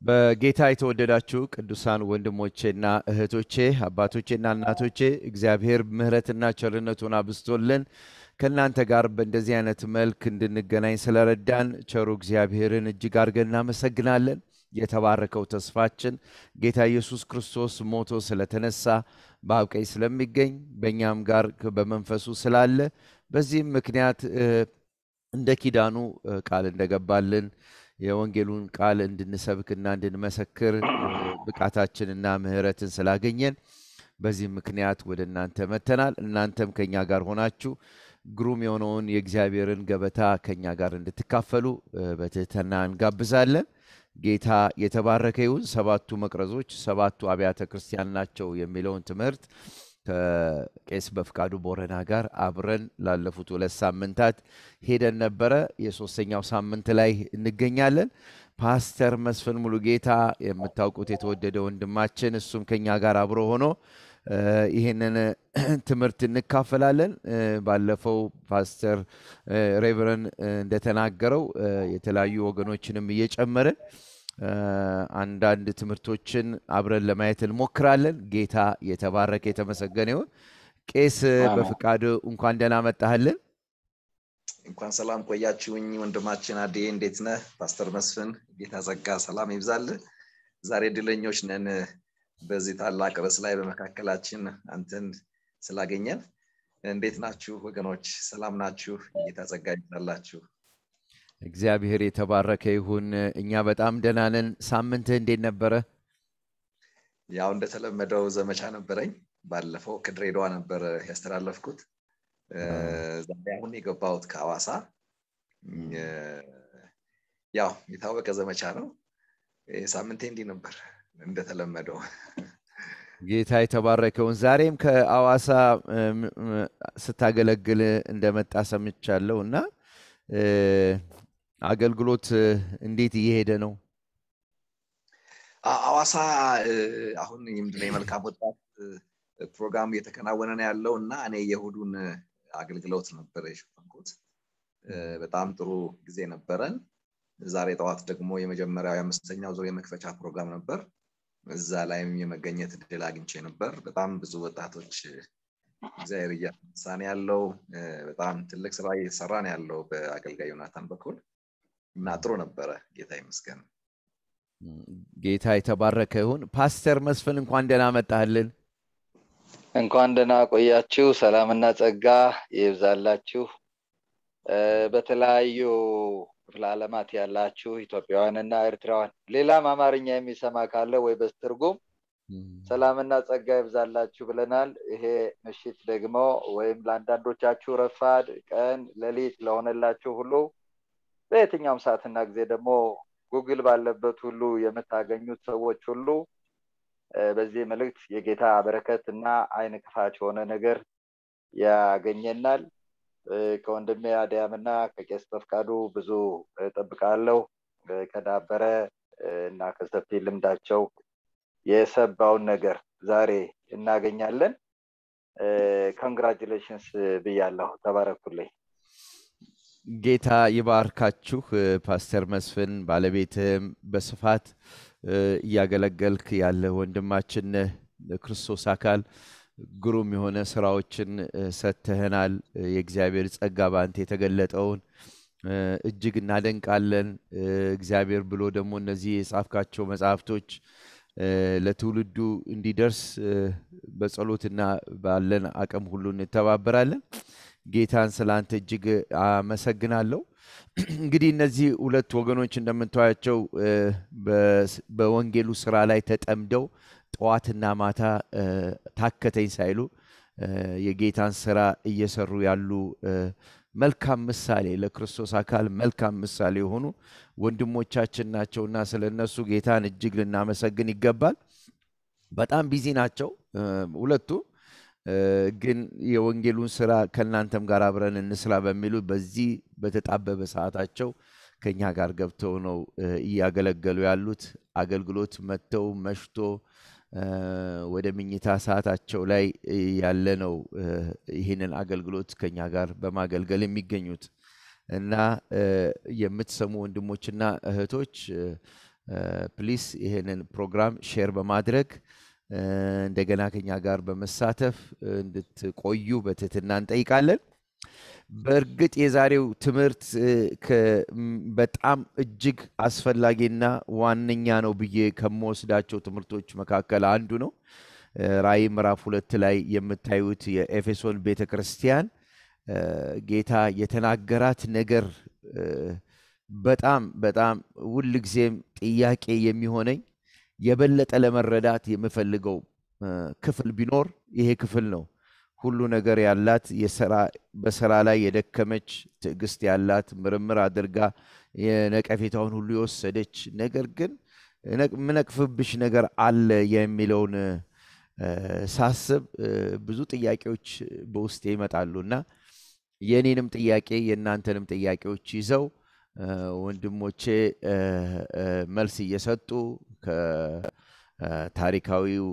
በጌታ የተወደዳችሁ ቅዱሳን ወንድሞቼና እህቶቼ አባቶቼና እናቶቼ እግዚአብሔር ምሕረትና ቸርነቱን አብዝቶልን ከእናንተ ጋር በእንደዚህ አይነት መልክ እንድንገናኝ ስለረዳን ቸሩ እግዚአብሔርን እጅግ አድርገን እናመሰግናለን። የተባረከው ተስፋችን ጌታ ኢየሱስ ክርስቶስ ሞቶ ስለተነሳ በአብ ቀኝ ስለሚገኝ በእኛም ጋር በመንፈሱ ስላለ በዚህም ምክንያት እንደ ኪዳኑ ቃል እንደገባልን የወንጌሉን ቃል እንድንሰብክና እንድንመሰክር ብቃታችንና ምሕረትን ስላገኘን በዚህ ምክንያት ወደ እናንተ መተናል። እናንተም ከኛ ጋር ሆናችሁ ግሩም የሆነውን የእግዚአብሔርን ገበታ ከኛ ጋር እንድትካፈሉ በትህትና እንጋብዛለን። ጌታ የተባረከ ይሁን። ሰባቱ መቅረዞች ሰባቱ አብያተ ክርስቲያን ናቸው የሚለውን ትምህርት ከቄስ በፍቃዱ ቦረና ጋር አብረን ላለፉት ሁለት ሳምንታት ሄደን ነበረ። የሶስተኛው ሳምንት ላይ እንገኛለን። ፓስተር መስፍን ሙሉጌታ የምታውቁት የተወደደ ወንድማችን፣ እሱም ከኛ ጋር አብሮ ሆኖ ይህንን ትምህርት እንካፈላለን። ባለፈው ፓስተር ሬቨረን እንደተናገረው የተለያዩ ወገኖችንም እየጨመርን አንዳንድ ትምህርቶችን አብረን ለማየት እንሞክራለን። ጌታ የተባረከ የተመሰገነ ይሁን። ቄስ በፍቃድ እንኳን ደህና መጣህልን። እንኳን ሰላም ቆያችሁኝ ወንድማችን አዴ፣ እንዴት ነህ? ፓስተር መስፍን ጌታ ጸጋ ሰላም ይብዛልህ። ዛሬ ድለኞች ነን በዚህ ታላቅ ርዕስ ላይ በመካከላችን አንተን ስላገኘን። እንዴት ናችሁ ወገኖች? ሰላም ናችሁ? ጌታ ጸጋ ይብዛላችሁ። እግዚአብሔር የተባረከ ይሁን። እኛ በጣም ደህና ነን። ሳምንትህ እንዴት ነበረ? ያው እንደተለመደው ዘመቻ ነበረኝ። ባለፈው ከድሬዳዋ ነበር ያስተላለፍኩት። ዛሬ አሁን የገባሁት ከሐዋሳ። ያው የታወቀ ዘመቻ ነው። ሳምንቴ እንዲህ ነበር እንደተለመደው። ጌታ የተባረከውን ዛሬም ከሐዋሳ ስታገለግል እንደመጣ ሰምቻለሁ እና አገልግሎት እንዴት እየሄደ ነው? ሐዋሳ አሁን ምንድነው የመልካም ወጣት ፕሮግራም እየተከናወነ ነው ያለው እና እኔ የእሁዱን አገልግሎት ነበር የሸፈንኩት። በጣም ጥሩ ጊዜ ነበረን። ዛሬ ጠዋት ደግሞ የመጀመሪያው የአምስተኛው ዙር የመክፈቻ ፕሮግራም ነበር። እዛ ላይም የመገኘት እድል አግኝቼ ነበር። በጣም ብዙ ወጣቶች እግዚአብሔር እያነሳ ነው ያለው። በጣም ትልቅ ስራ እየተሰራ ነው ያለው በአገልጋይ ዮናታን በኩል እና ጥሩ ነበረ። ጌታ ይመስገን። ጌታ የተባረከ ይሁን። ፓስተር መስፍን እንኳን ደህና መጣህልን። እንኳን ደህና ቆያችሁ። ሰላምና ጸጋ ይብዛላችሁ። በተለያዩ ክፍለ ዓለማት ያላችሁ ኢትዮጵያውያንና ኤርትራውያን ሌላም አማርኛ የሚሰማ ካለ ወይ በስትርጉም ሰላምና ጸጋ ይብዛላችሁ ብለናል። ይሄ ምሽት ደግሞ ወይም ለአንዳንዶቻችሁ ረፋድ፣ ቀን፣ ሌሊት ለሆነላችሁ ሁሉ በየትኛውም ሰዓትና ጊዜ ደግሞ ጉግል ባለበት ሁሉ የምታገኙት ሰዎች ሁሉ በዚህ መልእክት የጌታ በረከት እና አይን ክፋች የሆነ ነገር ያገኘናል። ከወንድሜ አዲያም እና ከቄስ በፍቃዱ ብዙ እጠብቃለሁ። ከዳበረ እና ከሰፊ ልምዳቸው የሰባውን ነገር ዛሬ እናገኛለን። ኮንግራጁሌሽንስ ብያለሁ። ተባረኩልኝ። ጌታ ይባርካችሁ። ፓስተር መስፍን ባለቤትህም በስፋት እያገለገልክ ያለ ወንድማችን ክርስቶስ አካል ግሩም የሆነ ስራዎችን ሰጥተህናል። የእግዚአብሔር ጸጋ በአንተ የተገለጠውን እጅግ እናደንቃለን። እግዚአብሔር ብሎ ደግሞ እነዚህ የጻፍካቸው መጽሐፍቶች ለትውልዱ እንዲደርስ በጸሎትና ባለን አቅም ሁሉ እንተባበራለን። ጌታን ስለ አንተ እጅግ አመሰግናለሁ። እንግዲህ እነዚህ ሁለት ወገኖች እንደምታያቸው በወንጌሉ ስራ ላይ ተጠምደው ጠዋትና ማታ ታከተኝ ሳይሉ የጌታን ስራ እየሰሩ ያሉ መልካም ምሳሌ ለክርስቶስ አካል መልካም ምሳሌ የሆኑ ወንድሞቻችን ናቸውና ስለ እነሱ ጌታን እጅግ ልናመሰግን ይገባል። በጣም ቢዚ ናቸው ሁለቱ ግን የወንጌሉን ስራ ከእናንተም ጋር አብረን እንስራ በሚሉ በዚህ በተጣበበ ሰዓታቸው ከኛ ጋር ገብተው ነው እያገለገሉ ያሉት። አገልግሎት መጥተው መሽቶ ወደ ምኝታ ሰዓታቸው ላይ ያለ ነው ይህንን አገልግሎት ከኛ ጋር በማገልገል የሚገኙት እና የምትሰሙ ወንድሞችና እህቶች ፕሊስ ይህንን ፕሮግራም ሼር በማድረግ እንደገና ከኛ ጋር በመሳተፍ እንድትቆዩ በትህትና እንጠይቃለን። በእርግጥ የዛሬው ትምህርት በጣም እጅግ አስፈላጊና ዋነኛ ነው ብዬ ከምወስዳቸው ትምህርቶች መካከል አንዱ ነው። ራእይ ምዕራፍ ሁለት ላይ የምታዩት የኤፌሶን ቤተ ክርስቲያን ጌታ የተናገራት ነገር በጣም በጣም ሁልጊዜም ጥያቄ የሚሆነኝ የበለጠ ለመረዳት የምፈልገው ክፍል ቢኖር ይሄ ክፍል ነው። ሁሉ ነገር ያላት በስራ ላይ የደከመች ትዕግስት ያላት ምርምር አድርጋ የነቀፌታውን ሁሉ የወሰደች ነገር ግን ምነቅፍብሽ ነገር አለ የሚለውን ሳስብ ብዙ ብዙ በውስጤ ይመጣሉ እና የእኔንም ጥያቄ የእናንተንም ጥያቄዎች ይዘው ወንድሞቼ መልስ እየሰጡ ከታሪካዊው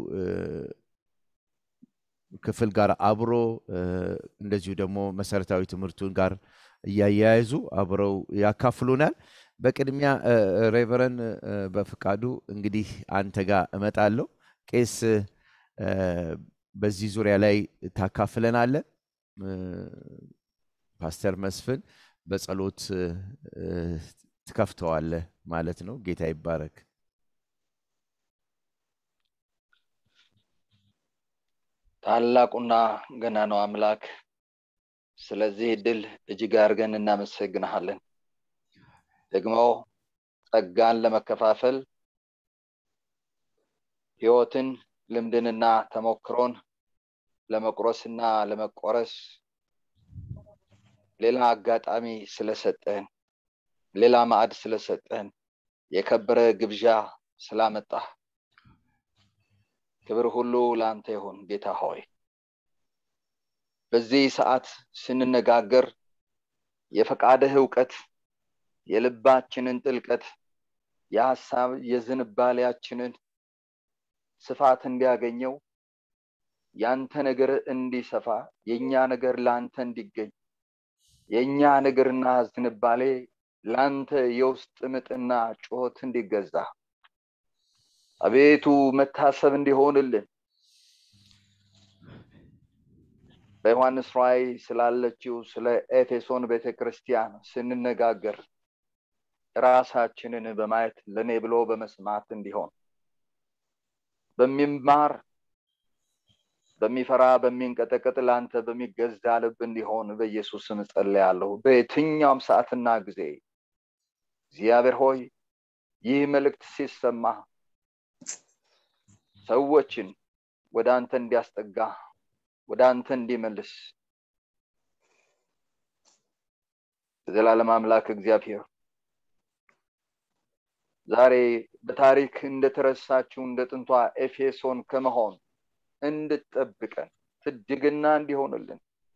ክፍል ጋር አብሮ እንደዚሁ ደግሞ መሰረታዊ ትምህርቱን ጋር እያያያዙ አብረው ያካፍሉናል። በቅድሚያ ሬቨረን በፍቃዱ እንግዲህ አንተ ጋር እመጣለሁ። ቄስ በዚህ ዙሪያ ላይ ታካፍለናለ። ፓስተር መስፍን በጸሎት ትከፍተዋለህ ማለት ነው። ጌታ ይባረክ። ታላቁና ገናናው አምላክ ስለዚህ እድል እጅግ አድርገን እናመሰግንሃለን። ደግሞ ጸጋን ለመከፋፈል ህይወትን፣ ልምድንና ተሞክሮን ለመቁረስና ለመቆረስ ሌላ አጋጣሚ ስለሰጠህን፣ ሌላ ማዕድ ስለሰጠህን፣ የከበረ ግብዣ ስላመጣህ ክብር ሁሉ ለአንተ ይሁን ጌታ ሆይ። በዚህ ሰዓት ስንነጋገር የፈቃድህ እውቀት የልባችንን ጥልቀት የሀሳብ የዝንባሌያችንን ስፋት እንዲያገኘው ያንተ ነገር እንዲሰፋ የእኛ ነገር ለአንተ እንዲገኝ የእኛ ነገርና ዝንባሌ ለአንተ የውስጥ ምጥና ጩኸት እንዲገዛ አቤቱ መታሰብ እንዲሆንልን በዮሐንስ ራእይ ስላለችው ስለ ኤፌሶን ቤተ ክርስቲያን ስንነጋገር ራሳችንን በማየት ለእኔ ብሎ በመስማት እንዲሆን በሚማር በሚፈራ በሚንቀጠቀጥ ለአንተ በሚገዛ ልብ እንዲሆን በኢየሱስ ስም ጸልያለሁ። በየትኛውም ሰዓትና ጊዜ እግዚአብሔር ሆይ ይህ መልእክት ሲሰማ ሰዎችን ወደ አንተ እንዲያስጠጋ ወደ አንተ እንዲመልስ የዘላለም አምላክ እግዚአብሔር ዛሬ በታሪክ እንደተረሳችው እንደ ጥንቷ ኤፌሶን ከመሆን እንድጠብቀን ትድግና እንዲሆንልን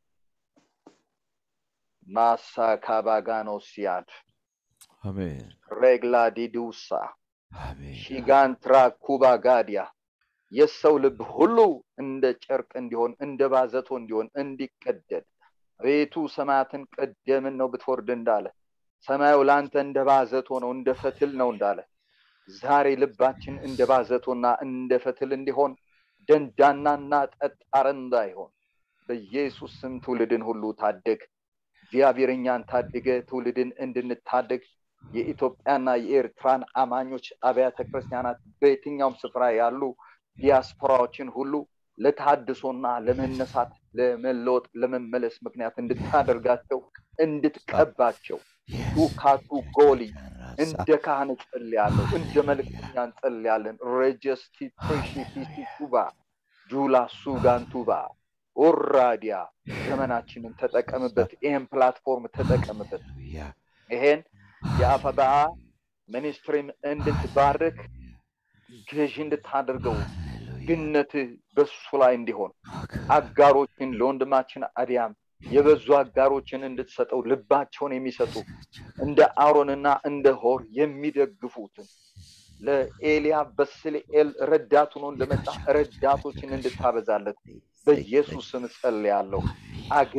ማሳ ካባጋኖ ሲያድ አሜን ሬግላ ዲዱሳ አሜን ሺጋንትራ ኩባ ጋዲያ የሰው ልብ ሁሉ እንደ ጨርቅ እንዲሆን እንደ ባዘቶ እንዲሆን እንዲቀደድ ቤቱ ሰማያትን ቀደምን ነው ብትወርድ እንዳለ ሰማዩ ለአንተ እንደ ባዘቶ ነው እንደ ፈትል ነው እንዳለ ዛሬ ልባችን እንደ ባዘቶና እንደ ፈትል እንዲሆን ደንዳናና ጠጣር እንዳይሆን በኢየሱስ ስም ትውልድን ሁሉ ታደግ እግዚአብሔር እኛን ታድገ ትውልድን እንድንታደግ የኢትዮጵያና የኤርትራን አማኞች አብያተ ክርስቲያናት በየትኛውም ስፍራ ያሉ ዲያስፖራዎችን ሁሉ ለታድሶና ለመነሳት ለመለወጥ ለመመለስ ምክንያት እንድታደርጋቸው እንድትቀባቸው ቱካቱ ጎሊ እንደ ካህን ጸልያለሁ እንደ መልእክተኛ እንጸልያለን ረጀስቲ ፕሪሺቲሲቱባ ጁላ ሱጋንቱባ ኦራዲያ ዘመናችንን ተጠቀምበት ይህን ፕላትፎርም ተጠቀምበት ይሄን የአፈበአ ሚኒስትሪም እንድትባርክ ገዢ እንድታደርገው ግነት በሱ ላይ እንዲሆን አጋሮችን ለወንድማችን አዲያም የበዙ አጋሮችን እንድትሰጠው ልባቸውን የሚሰጡ እንደ አሮንና እንደ ሆር የሚደግፉትን ለኤልያ በስልኤል ረዳት ሆኖ እንደመጣ ረዳቶችን እንድታበዛለት በኢየሱስ ስም ጸልያለሁ።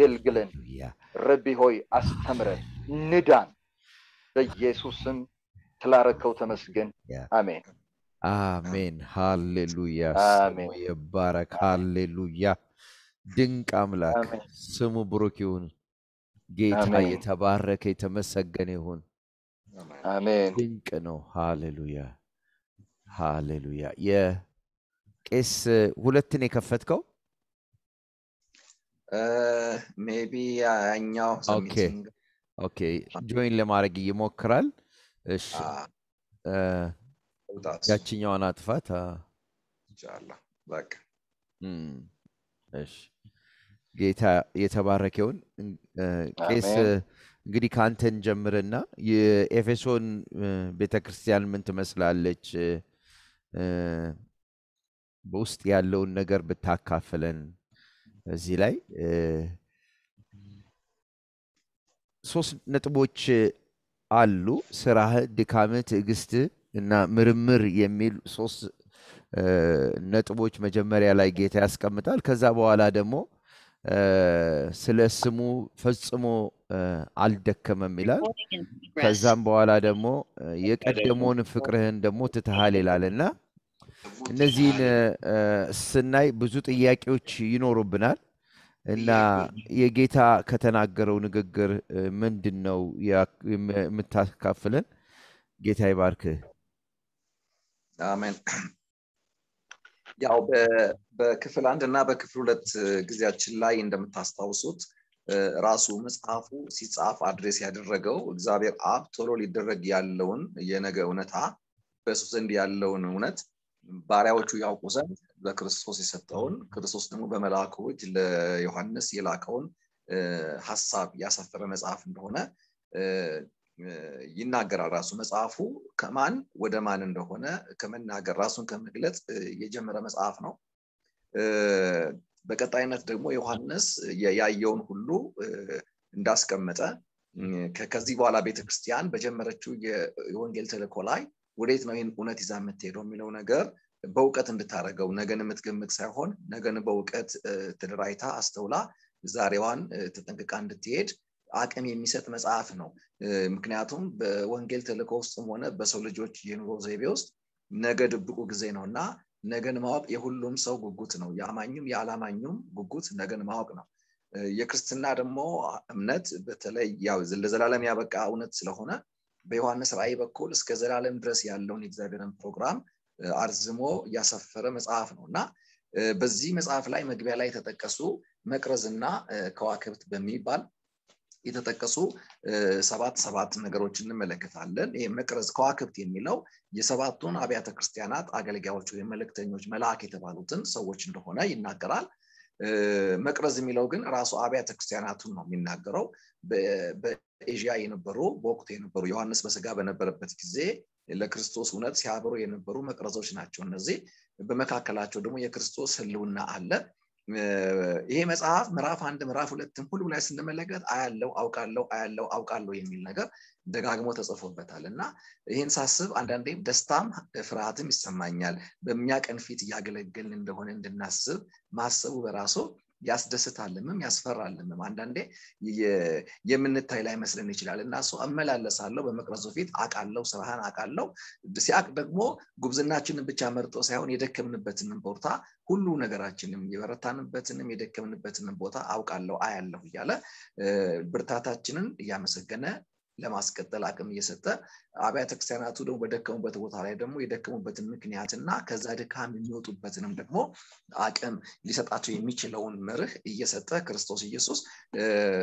አገልግለን፣ ረቢ ሆይ አስተምረን፣ ንዳን። በኢየሱስ ስም ስላረከው ተመስገን ያ አሜን አሜን ሃሌሉያ አሜን። ስሙ ይባረክ ሃሌሉያ ድንቅ አምላክ አሜን ስሙ ብሩክ ይሁን ጌታ አሜን። የተባረከ የተመሰገነ ይሁን አሜን ድንቅ ነው ሃሌሉያ ሃሌሉያ የቄስ ሁለትን የከፈትከው ሜቢ ያኛው ኦኬ ሰሚቲንግ ኦኬ ጆይን ለማድረግ ይሞክራል እሺ እ፣ ያችኛዋን አጥፋት አ፣ ይቻላል በቃ እም፣ እሺ ጌታ የተባረከ ይሁን እን- እ፣ ቄስ አሜን። እንግዲህ ከአንተን ጀምርና የኤፌሶን ቤተ ክርስቲያን ምን ትመስላለች እ፣ በውስጥ ያለውን ነገር ብታካፍለን እዚህ ላይ እ፣ ሶስት ነጥቦች አሉ ስራህ ድካምህ ትዕግስትህ እና ምርምር የሚል ሶስት እ፣ ነጥቦች መጀመሪያ ላይ ጌታ ያስቀምጣል ከዛ በኋላ ደግሞ እ፣ ስለ ስሙ ፈጽሞ እ፣ አልደከመም ይላል ከዛም በኋላ ደግሞ እ፣ የቀደመውን ፍቅርህን ደግሞ ትተሃል ይላል እና እነዚህን እ፣ ስናይ ብዙ ጥያቄዎች ይኖሩብናል እና የጌታ ከተናገረው ንግግር እ፣ ምንድን ነው ያ- የም- የምታካፍለን ጌታ ይባርክህ አሜን ያው በ- በክፍል አንድ እና በክፍል ሁለት ጊዜያችን ላይ እንደምታስታውሱት እ፣ ራሱ መጽሐፉ ሲጻፍ አድሬስ ያደረገው እግዚአብሔር አብ ቶሎ ሊደረግ ያለውን የነገ እውነታ በእሱ ዘንድ ያለውን እውነት ባሪያዎቹ ያውቁ ዘንድ በክርስቶስ የሰጠውን ክርስቶስ ደግሞ በመልአኩ እጅ ለዮሐንስ የላከውን እ፣ ሀሳብ ያሰፈረ መጽሐፍ እንደሆነ እ፣ እ፣ ይናገራል ራሱ መጽሐፉ ከማን ወደ ማን እንደሆነ ከመናገር ራሱን ከመግለጽ እ፣ የጀመረ መጽሐፍ ነው እ፣ በቀጣይነት ደግሞ ዮሐንስ የ- ያየውን ሁሉ እ፣ እንዳስቀመጠ እ፣ ከ- ከዚህ በኋላ ቤተክርስቲያን በጀመረችው የ- የወንጌል ተልእኮ ላይ ወዴት ነው ይህን እውነት ይዛ የምትሄደው የሚለው ነገር በእውቀት እንድታደርገው ነገን የምትገምት ሳይሆን ነገን በእውቀት እ፣ ተደራጅታ አስተውላ ዛሬዋን እ፣ ተጠንቅቃ እንድትሄድ አቅም የሚሰጥ መጽሐፍ ነው እ፣ ምክንያቱም በወንጌል ተልእኮ ውስጥም ሆነ በሰው ልጆች የኑሮ ዘይቤ ውስጥ ነገ ድብቁ ጊዜ ነው እና ነገን ማወቅ የሁሉም ሰው ጉጉት ነው የአማኙም የአላማኙም ጉጉት ነገን ማወቅ ነው እ፣ የክርስትና ደግሞ እምነት በተለይ ያው ለዘላለም ያበቃ እውነት ስለሆነ በዮሐንስ ራእይ በኩል እስከ ዘላለም ድረስ ያለውን የእግዚአብሔርን ፕሮግራም እ፣ አርዝሞ ያሰፈረ መጽሐፍ ነው እና እ፣ በዚህ መጽሐፍ ላይ መግቢያ ላይ የተጠቀሱ መቅረዝና እ፣ ከዋክብት በሚባል የተጠቀሱ እ፣ ሰባት ሰባት ነገሮች እንመለከታለን ይህ መቅረዝ ከዋክብት የሚለው የሰባቱን አብያተ ክርስቲያናት አገልጋዮች ወይም መልእክተኞች መልአክ የተባሉትን ሰዎች እንደሆነ ይናገራል እ፣ መቅረዝ የሚለው ግን ራሱ አብያተ ክርስቲያናቱን ነው የሚናገረው በ- በኤዥያ የነበሩ በወቅቱ የነበሩ ዮሐንስ በስጋ በነበረበት ጊዜ ለክርስቶስ እውነት ሲያበሩ የነበሩ መቅረዞች ናቸው እነዚህ በመካከላቸው ደግሞ የክርስቶስ ህልውና አለ እ፣ ይሄ መጽሐፍ ምዕራፍ አንድ ምዕራፍ ሁለትም ሁሉ ላይ ስንመለከት አያለው አውቃለው አያለው አውቃለሁ የሚል ነገር ደጋግሞ ተጽፎበታል እና ይህን ሳስብ አንዳንዴም ደስታም ፍርሃትም ይሰማኛል በሚያቀን ፊት እያገለገልን እንደሆነ እንድናስብ ማሰቡ በራሱ ያስደስታልምም ያስፈራልምም አንዳንዴ የ- የምንታይ ላይ መስለን ይችላል እና እሱ እመላለሳለሁ በመቅረዙ ፊት አቃለው ስራህን አቃለው ሲያቅ ደግሞ ጉብዝናችንን ብቻ መርጦ ሳይሆን የደከምንበትንም ቦታ ሁሉ ነገራችንም የበረታንበትንም የደከምንበትንም ቦታ አውቃለሁ አያለሁ እያለ እ፣ ብርታታችንን እያመሰገነ ለማስቀጠል አቅም እየሰጠ አብያተ ክርስቲያናቱ ደግሞ በደከሙበት ቦታ ላይ ደግሞ የደከሙበትን ምክንያትና ከዛ ድካም የሚወጡበትንም ደግሞ አቅም ሊሰጣቸው የሚችለውን መርህ እየሰጠ ክርስቶስ ኢየሱስ እ፣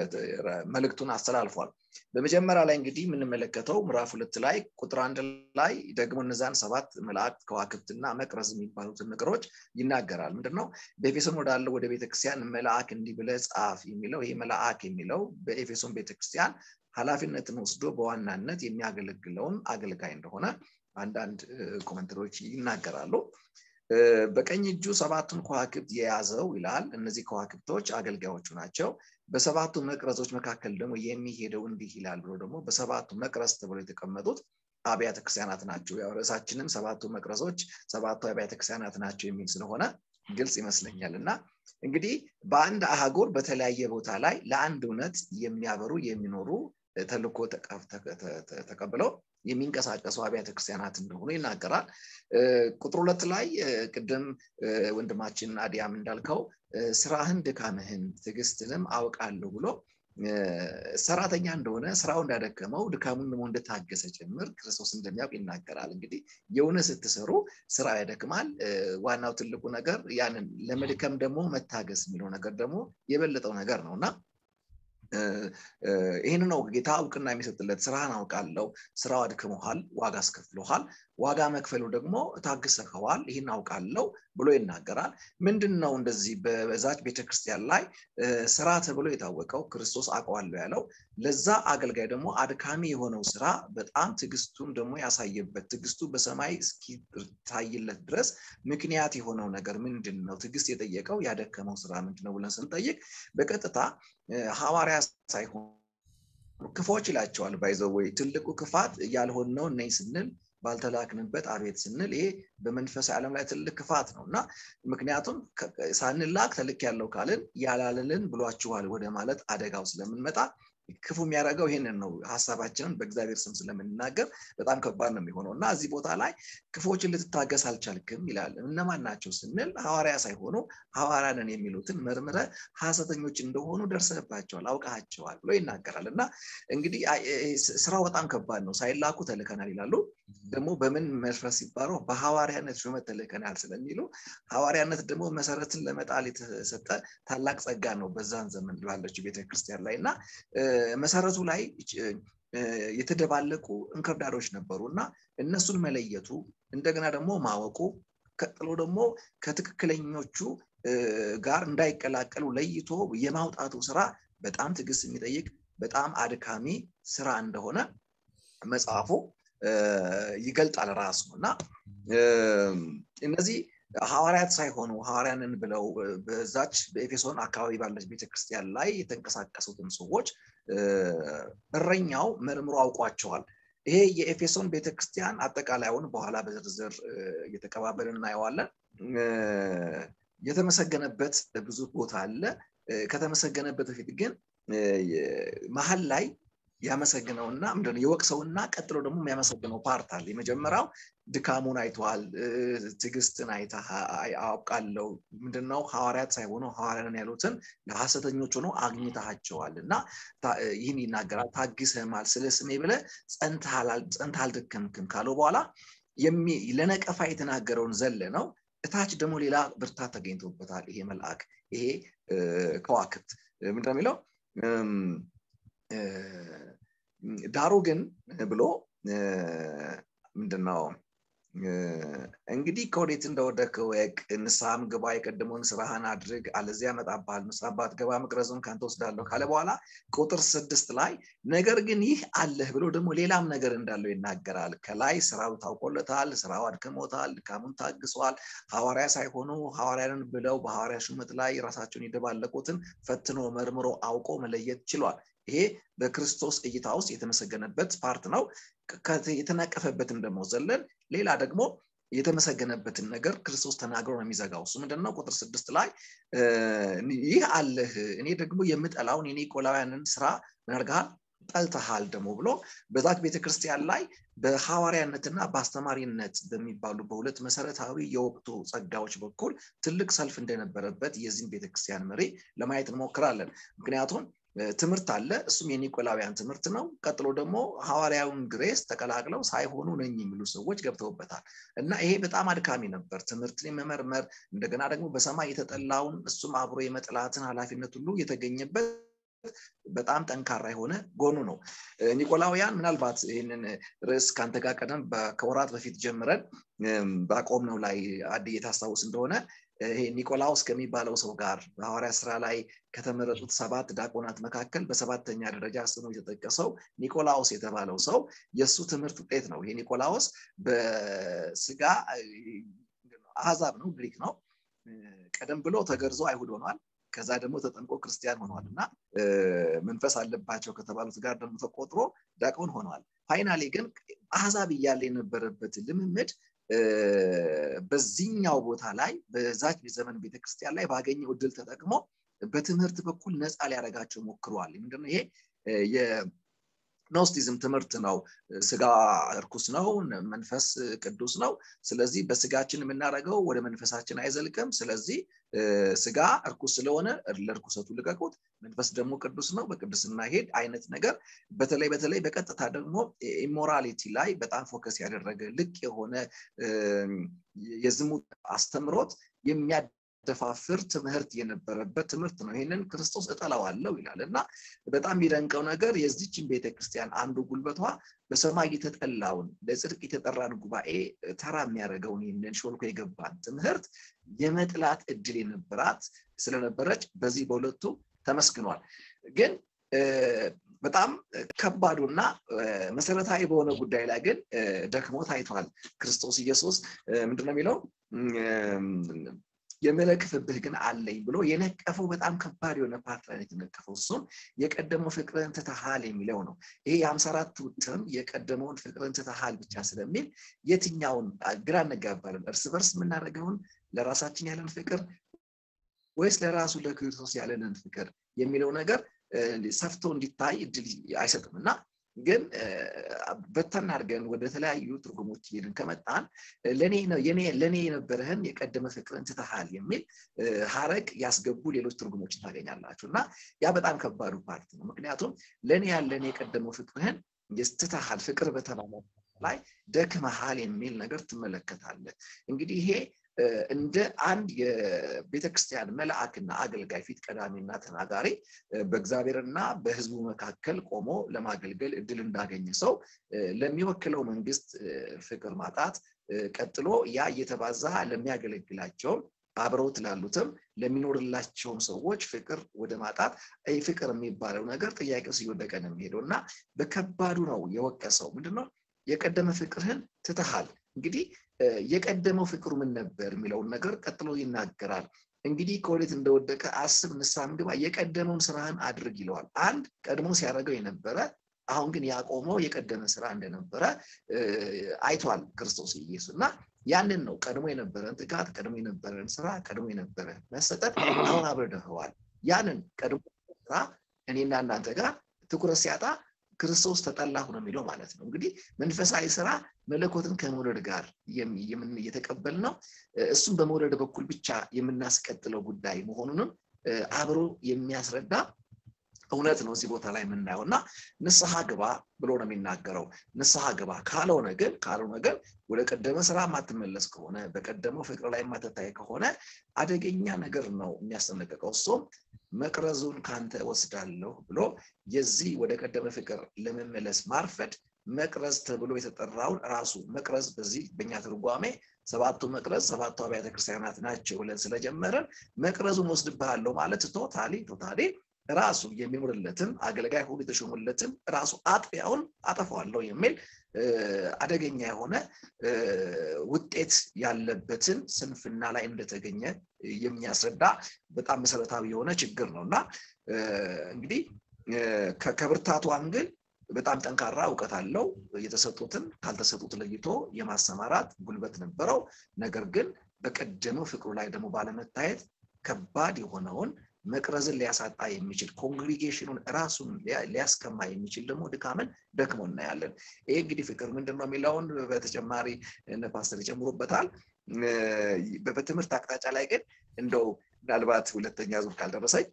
መልእክቱን አስተላልፏል በመጀመሪያ ላይ እንግዲህ የምንመለከተው ምዕራፍ ሁለት ላይ ቁጥር አንድ ላይ ደግሞ እነዛን ሰባት መላእክት ከዋክብትና መቅረዝ የሚባሉትን ነገሮች ይናገራል ምንድነው በኤፌሶን ወዳለው ወደ ቤተክርስቲያን መልአክ እንዲህ ብለህ ጻፍ የሚለው ይህ መልአክ የሚለው በኤፌሶን ቤተክርስቲያን ኃላፊነትን ወስዶ በዋናነት የሚያገለግለውን አገልጋይ እንደሆነ አንዳንድ እ፣ ኮመንተሮች ይናገራሉ እ፣ በቀኝ እጁ ሰባቱን ከዋክብት የያዘው ይላል እነዚህ ከዋክብቶች አገልጋዮቹ ናቸው በሰባቱ መቅረዞች መካከል ደግሞ የሚሄደው እንዲህ ይላል ብሎ ደግሞ በሰባቱ መቅረዝ ተብሎ የተቀመጡት አብያተ ክርስቲያናት ናቸው ያው ርዕሳችንም ሰባቱ መቅረዞች ሰባቱ አብያተ ክርስቲያናት ናቸው የሚል ስለሆነ ግልጽ ይመስለኛል እና እንግዲህ በአንድ አህጉር በተለያየ ቦታ ላይ ለአንድ እውነት የሚያበሩ የሚኖሩ ተልኮ ተቀብለው የሚንቀሳቀሱ አብያተ ክርስቲያናት እንደሆኑ ይናገራል ቁጥር ሁለት ላይ ቅድም ወንድማችን አዲያም እንዳልከው ስራህን ድካምህን ትዕግስትንም አውቃለሁ ብሎ ሰራተኛ እንደሆነ ስራው እንዳደከመው ድካሙን ደግሞ እንደታገሰ ጭምር ክርስቶስ እንደሚያውቅ ይናገራል እንግዲህ የሆነ ስትሰሩ ስራ ያደክማል ዋናው ትልቁ ነገር ያንን ለመድከም ደግሞ መታገስ የሚለው ነገር ደግሞ የበለጠው ነገር ነው እና ይህን ነው ጌታ እውቅና የሚሰጥለት ስራህን አውቃለው ስራው አድክመሃል ዋጋ አስከፍሎሃል ዋጋ መክፈሉ ደግሞ ታግሰኸዋል ይህን አውቃለው ብሎ ይናገራል ምንድን ነው እንደዚህ በዛች ቤተክርስቲያን ላይ ስራ ተብሎ የታወቀው ክርስቶስ አውቀዋለሁ ያለው ለዛ አገልጋይ ደግሞ አድካሚ የሆነው ስራ በጣም ትግስቱን ደግሞ ያሳየበት ትግስቱ በሰማይ እስኪታይለት ድረስ ምክንያት የሆነው ነገር ምንድን ነው ትግስት የጠየቀው ያደከመው ስራ ምንድን ነው ብለን ስንጠይቅ በቀጥታ ሐዋርያ ሳይሆን ክፎች ይላቸዋል ባይዘወይ ትልቁ ክፋት ያልሆንነው እነኝ ስንል ባልተላክንበት አቤት ስንል ይሄ በመንፈሳዊ ዓለም ላይ ትልቅ ክፋት ነው እና ምክንያቱም ሳንላክ ተልክ ያለው ካልን ያላልልን ብሏችኋል ወደ ማለት አደጋው ስለምንመጣ ክፉ የሚያደርገው ይህንን ነው ሀሳባችንን በእግዚአብሔር ስም ስለምንናገር በጣም ከባድ ነው የሚሆነው እና እዚህ ቦታ ላይ ክፎችን ልትታገስ አልቻልክም ይላል እነማን ናቸው ስንል ሐዋርያ ሳይሆኑ ሐዋርያንን የሚሉትን መርምረ ሀሰተኞች እንደሆኑ ደርሰባቸዋል አውቃቸዋል ብሎ ይናገራል እና እንግዲህ ስራው በጣም ከባድ ነው ሳይላኩ ተልከናል ይላሉ ደግሞ በምን መፍረስ ሲባለው በሐዋርያነት ሹመት ተልከናል ስለሚሉ ሐዋርያነት ደግሞ መሰረትን ለመጣል የተሰጠ ታላቅ ጸጋ ነው በዛን ዘመን ባለችው ቤተክርስቲያን ላይ እና መሰረቱ ላይ የተደባለቁ እንክርዳዶች ነበሩ እና እነሱን መለየቱ እንደገና ደግሞ ማወቁ ቀጥሎ ደግሞ ከትክክለኞቹ ጋር እንዳይቀላቀሉ ለይቶ የማውጣቱ ስራ በጣም ትዕግስት የሚጠይቅ በጣም አድካሚ ስራ እንደሆነ መጽሐፉ ይገልጣል ራሱ እና እነዚህ ሐዋርያት ሳይሆኑ ሐዋርያንን ብለው በዛች በኤፌሶን አካባቢ ባለች ቤተክርስቲያን ላይ የተንቀሳቀሱትን ሰዎች እረኛው መርምሮ አውቋቸዋል ይሄ የኤፌሶን ቤተክርስቲያን አጠቃላዩን በኋላ በዝርዝር እየተቀባበልን እናየዋለን የተመሰገነበት ብዙ ቦታ አለ ከተመሰገነበት በፊት ግን መሀል ላይ ያመሰግነውና ምንድነው የወቅሰውና ቀጥሎ ደግሞ የሚያመሰግነው ፓርት አለ የመጀመሪያው ድካሙን አይተዋል ትግስትን አውቃለው ምንድነው ሐዋርያት ሳይሆኑ ሐዋርያን ያሉትን ለሐሰተኞች ሆኖ አግኝታቸዋል እና ይህን ይናገራል ታግሰማል ስለ ስሜ ብለ ጸንታ አልደከምክም ካለው በኋላ ለነቀፋ የተናገረውን ዘለ ነው እታች ደግሞ ሌላ ብርታት ተገኝቶበታል ይሄ መልአክ ይሄ ከዋክብት ምንድነው የሚለው ዳሩ ግን ብሎ ምንድነው እንግዲህ ከወዴት እንደወደክ ወቅ ንስሐም ግባ የቀደመውን ስራህን አድርግ አለዚያ ያመጣብሃል ንስሐ ባትገባ መቅረዙን ከአንተ ወስዳለሁ ካለ በኋላ ቁጥር ስድስት ላይ ነገር ግን ይህ አለህ ብሎ ደግሞ ሌላም ነገር እንዳለው ይናገራል ከላይ ስራው ታውቆለታል ስራው አድክሞታል ድካሙን ታግሷል ሐዋርያ ሳይሆኑ ሐዋርያንን ብለው በሐዋርያ ሹመት ላይ ራሳቸውን የደባለቁትን ፈትኖ መርምሮ አውቆ መለየት ችሏል ይሄ በክርስቶስ እይታ ውስጥ የተመሰገነበት ፓርት ነው የተነቀፈበትን ደግሞ ዘለን ሌላ ደግሞ የተመሰገነበትን ነገር ክርስቶስ ተናግሮ ነው የሚዘጋው እሱ ምንድነው ቁጥር ስድስት ላይ ይህ አለህ እኔ ደግሞ የምጠላውን የኒቆላውያንን ስራ ምናርጋል ጠልተሃል ደግሞ ብሎ በዛች ቤተክርስቲያን ላይ በሐዋርያነትና በአስተማሪነት በሚባሉ በሁለት መሰረታዊ የወቅቱ ጸጋዎች በኩል ትልቅ ሰልፍ እንደነበረበት የዚህን ቤተክርስቲያን መሪ ለማየት እንሞክራለን ምክንያቱም ትምህርት አለ እሱም የኒቆላውያን ትምህርት ነው ቀጥሎ ደግሞ ሐዋርያውን ግሬስ ተቀላቅለው ሳይሆኑ ነኝ የሚሉ ሰዎች ገብተውበታል እና ይሄ በጣም አድካሚ ነበር ትምህርትን የመመርመር እንደገና ደግሞ በሰማይ የተጠላውን እሱም አብሮ የመጥላትን ኃላፊነት ሁሉ የተገኘበት በጣም ጠንካራ የሆነ ጎኑ ነው ኒቆላውያን ምናልባት ይህንን ርዕስ ከአንተ ጋር ቀደም ከወራት በፊት ጀምረን በአቆም ነው ላይ አድ የታስታውስ እንደሆነ ይሄ ኒቆላውስ ከሚባለው ሰው ጋር በሐዋርያ ስራ ላይ ከተመረጡት ሰባት ዳቆናት መካከል በሰባተኛ ደረጃ ስሙ የተጠቀሰው ኒቆላውስ የተባለው ሰው የእሱ ትምህርት ውጤት ነው ይሄ ኒቆላውስ በስጋ አህዛብ ነው ግሪክ ነው ቀደም ብሎ ተገርዞ አይሁድ ሆኗል ከዛ ደግሞ ተጠምቆ ክርስቲያን ሆኗል እና መንፈስ አለባቸው ከተባሉት ጋር ደግሞ ተቆጥሮ ዳቆን ሆኗል ፋይናሌ ግን አህዛብ እያለ የነበረበት ልምምድ በዚህኛው ቦታ ላይ በዛች ዘመን ቤተክርስቲያን ላይ ባገኘው እድል ተጠቅሞ በትምህርት በኩል ነፃ ሊያደረጋቸው ሞክረዋል ምንድነው ይሄ ኖስቲዝም ትምህርት ነው ስጋ እርኩስ ነው መንፈስ ቅዱስ ነው ስለዚህ በስጋችን የምናደርገው ወደ መንፈሳችን አይዘልቅም ስለዚህ ስጋ እርኩስ ስለሆነ ለእርኩሰቱ ልቀቁት መንፈስ ደግሞ ቅዱስ ነው በቅዱስና ሄድ አይነት ነገር በተለይ በተለይ በቀጥታ ደግሞ ኢሞራሊቲ ላይ በጣም ፎከስ ያደረገ ልቅ የሆነ የዝሙት አስተምሮት የሚያ ደፋፍር ትምህርት የነበረበት ትምህርት ነው ይህንን ክርስቶስ እጠላዋለው ይላል እና በጣም የሚደንቀው ነገር የዚችን ቤተክርስቲያን አንዱ ጉልበቷ በሰማይ የተጠላውን ለጽድቅ የተጠራን ጉባኤ ተራ የሚያደርገውን ይህንን ሾልኮ የገባን ትምህርት የመጥላት እድል የነበራት ስለነበረች በዚህ በሁለቱ ተመስግኗል ግን በጣም ከባዱና መሰረታዊ በሆነ ጉዳይ ላይ ግን ደክሞ ታይቷል ክርስቶስ ኢየሱስ ምንድነው የሚለው የመለክፍብህ ግን አለኝ ብሎ የነቀፈው በጣም ከባድ የሆነ ፓርት ላይ የተነቀፈው እሱም የቀደመው ፍቅርን ትተሃል የሚለው ነው ይሄ የሀምሳ አራት ውትም የቀደመውን ፍቅርን ትተሃል ብቻ ስለሚል የትኛውን ግራ እንጋባለን እርስ በርስ የምናደርገውን ለራሳችን ያለን ፍቅር ወይስ ለራሱ ለክርስቶስ ያለንን ፍቅር የሚለው ነገር ሰፍቶ እንዲታይ እድል አይሰጥም እና ግን በተን አድርገን ወደ ተለያዩ ትርጉሞች ሄድን ከመጣን ለእኔ የነበረህን የቀደመ ፍቅርን ትተሃል የሚል ሀረግ ያስገቡ ሌሎች ትርጉሞችን ታገኛላችሁ እና ያ በጣም ከባዱ ፓርት ነው ምክንያቱም ለእኔ ያለን የቀደመው ፍቅርህን ትተሃል ፍቅር በተባለ ላይ ደክመሃል የሚል ነገር ትመለከታለህ እንግዲህ ይሄ እንደ አንድ የቤተክርስቲያን መልአክና አገልጋይ ፊት ቀዳሚና ተናጋሪ በእግዚአብሔርና በህዝቡ መካከል ቆሞ ለማገልገል እድል እንዳገኘ ሰው ለሚወክለው መንግስት ፍቅር ማጣት ቀጥሎ ያ እየተባዛ ለሚያገለግላቸውም አብረውት ላሉትም ለሚኖርላቸውም ሰዎች ፍቅር ወደ ማጣት ፍቅር የሚባለው ነገር ጥያቄ ውስጥ እየወደቀ ነው የሚሄደው እና በከባዱ ነው የወቀሰው ምንድነው የቀደመ ፍቅርህን ትተሃል እንግዲህ የቀደመው ፍቅሩ ምን ነበር የሚለውን ነገር ቀጥሎ ይናገራል እንግዲህ ከወዴት እንደወደቀ አስብ ንሳም ግባ የቀደመውን ስራህን አድርግ ይለዋል አንድ ቀድሞ ሲያደርገው የነበረ አሁን ግን ያቆመው የቀደመ ስራ እንደነበረ አይቷል ክርስቶስ ኢየሱስ እና ያንን ነው ቀድሞ የነበረን ትጋት ቀድሞ የነበረን ስራ ቀድሞ የነበረ መሰጠት አሁን አብረደኸዋል ያንን ቀድሞ ስራ እኔና እናንተ ጋር ትኩረት ሲያጣ ክርስቶስ ተጠላሁ ነው የሚለው ማለት ነው እንግዲህ መንፈሳዊ ስራ መለኮትን ከመውለድ ጋር እየተቀበል ነው እሱም በመውለድ በኩል ብቻ የምናስቀጥለው ጉዳይ መሆኑንም አብሮ የሚያስረዳ እውነት ነው እዚህ ቦታ ላይ የምናየው እና ንስሐ ግባ ብሎ ነው የሚናገረው ንስሐ ግባ ካልሆነ ግን ካልሆነ ግን ወደ ቀደመ ስራ የማትመለስ ከሆነ በቀደመው ፍቅር ላይ የማትታይ ከሆነ አደገኛ ነገር ነው የሚያስጠነቅቀው እሱም መቅረዙን ካንተ ወስዳለሁ ብሎ የዚህ ወደ ቀደመ ፍቅር ለመመለስ ማርፈድ መቅረዝ ተብሎ የተጠራውን ራሱ መቅረዝ በዚህ በእኛ ትርጓሜ ሰባቱ መቅረዝ ሰባቱ አብያተ ክርስቲያናት ናቸው ብለን ስለጀመረን መቅረዙን ወስድብሃለሁ ማለት ቶታሊ ቶታሊ ራሱ የሚኖርለትን አገልጋይ ሁሉ የተሾሙለትን ራሱ አጥቢያውን አጠፋዋለሁ የሚል አደገኛ የሆነ ውጤት ያለበትን ስንፍና ላይ እንደተገኘ የሚያስረዳ በጣም መሰረታዊ የሆነ ችግር ነው እና እንግዲህ ከብርታቱ አንግል በጣም ጠንካራ እውቀት አለው የተሰጡትን ካልተሰጡት ለይቶ የማሰማራት ጉልበት ነበረው ነገር ግን በቀደመው ፍቅሩ ላይ ደግሞ ባለመታየት ከባድ የሆነውን መቅረዝን ሊያሳጣ የሚችል ኮንግሪጌሽኑን ራሱን ሊያስከማ የሚችል ደግሞ ድካምን ደክሞ እናያለን ይህ እንግዲህ ፍቅር ምንድን ነው የሚለውን በተጨማሪ ፓስተር ይጨምሩበታል በትምህርት አቅጣጫ ላይ ግን እንደው ምናልባት ሁለተኛ ዙር ካልደረሰኝ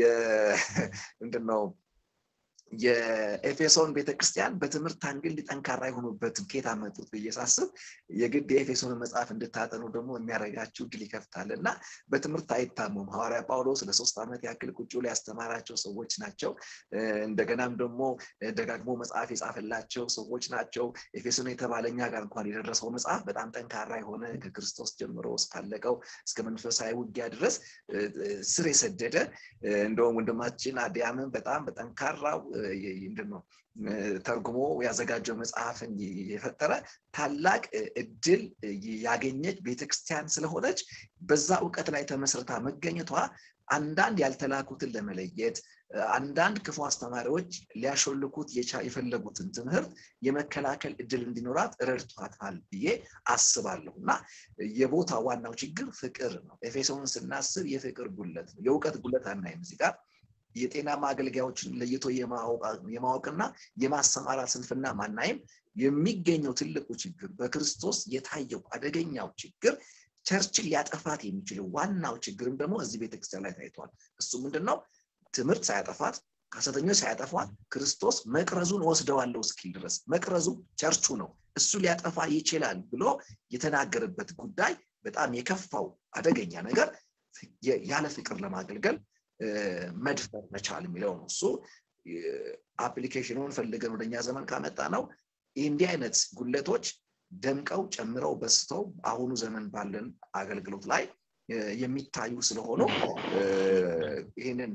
ምንድነው የኤፌሶን ቤተክርስቲያን በትምህርት አንግል ጠንካራ የሆኑበትን ኬት አመጡት ብዬ ሳስብ የግድ የኤፌሶን መጽሐፍ እንድታጠኑ ደግሞ የሚያደርጋችሁ ድል ይከፍታል እና በትምህርት አይታሙም ሐዋርያ ጳውሎስ ለሶስት ዓመት ያክል ቁጭ ላይ ያስተማራቸው ሰዎች ናቸው እንደገናም ደግሞ ደጋግሞ መጽሐፍ የጻፈላቸው ሰዎች ናቸው ኤፌሶን የተባለኛ ጋር እንኳን የደረሰው መጽሐፍ በጣም ጠንካራ የሆነ ከክርስቶስ ጀምሮ እስካለቀው እስከ መንፈሳዊ ውጊያ ድረስ ስር የሰደደ እንደውም ወንድማችን አዲያምን በጣም በጠንካራው ምንድነው ተርጉሞ ያዘጋጀው መጽሐፍን የፈጠረ ታላቅ እድል ያገኘች ቤተክርስቲያን ስለሆነች በዛ እውቀት ላይ ተመስርታ መገኘቷ አንዳንድ ያልተላኩትን ለመለየት አንዳንድ ክፉ አስተማሪዎች ሊያሾልኩት የፈለጉትን ትምህርት የመከላከል እድል እንዲኖራት ረድቷታል ብዬ አስባለሁ እና የቦታ ዋናው ችግር ፍቅር ነው ኤፌሶን ስናስብ የፍቅር ጉለት ነው የእውቀት ጉለት አናይም እዚህ ጋር የጤናማ አገልጋዮችን ለይቶ የማወቅና የማሰማራት ስንፍና ማናይም። የሚገኘው ትልቁ ችግር በክርስቶስ የታየው አደገኛው ችግር ቸርችን ሊያጠፋት የሚችለው ዋናው ችግርም ደግሞ እዚህ ቤተክርስቲያን ላይ ታይቷል። እሱ ምንድን ነው? ትምህርት ሳያጠፋት ከሐሰተኞች ሳያጠፏት ክርስቶስ መቅረዙን ወስደዋለሁ እስኪል ድረስ መቅረዙ ቸርቹ ነው፣ እሱ ሊያጠፋ ይችላል ብሎ የተናገረበት ጉዳይ በጣም የከፋው አደገኛ ነገር ያለ ፍቅር ለማገልገል መድፈር መቻል የሚለው ነው። እሱ አፕሊኬሽኑን ፈልገን ወደኛ ዘመን ካመጣ ነው እንዲህ አይነት ጉለቶች ደምቀው ጨምረው በስተው አሁኑ ዘመን ባለን አገልግሎት ላይ የሚታዩ ስለሆኑ ይህንን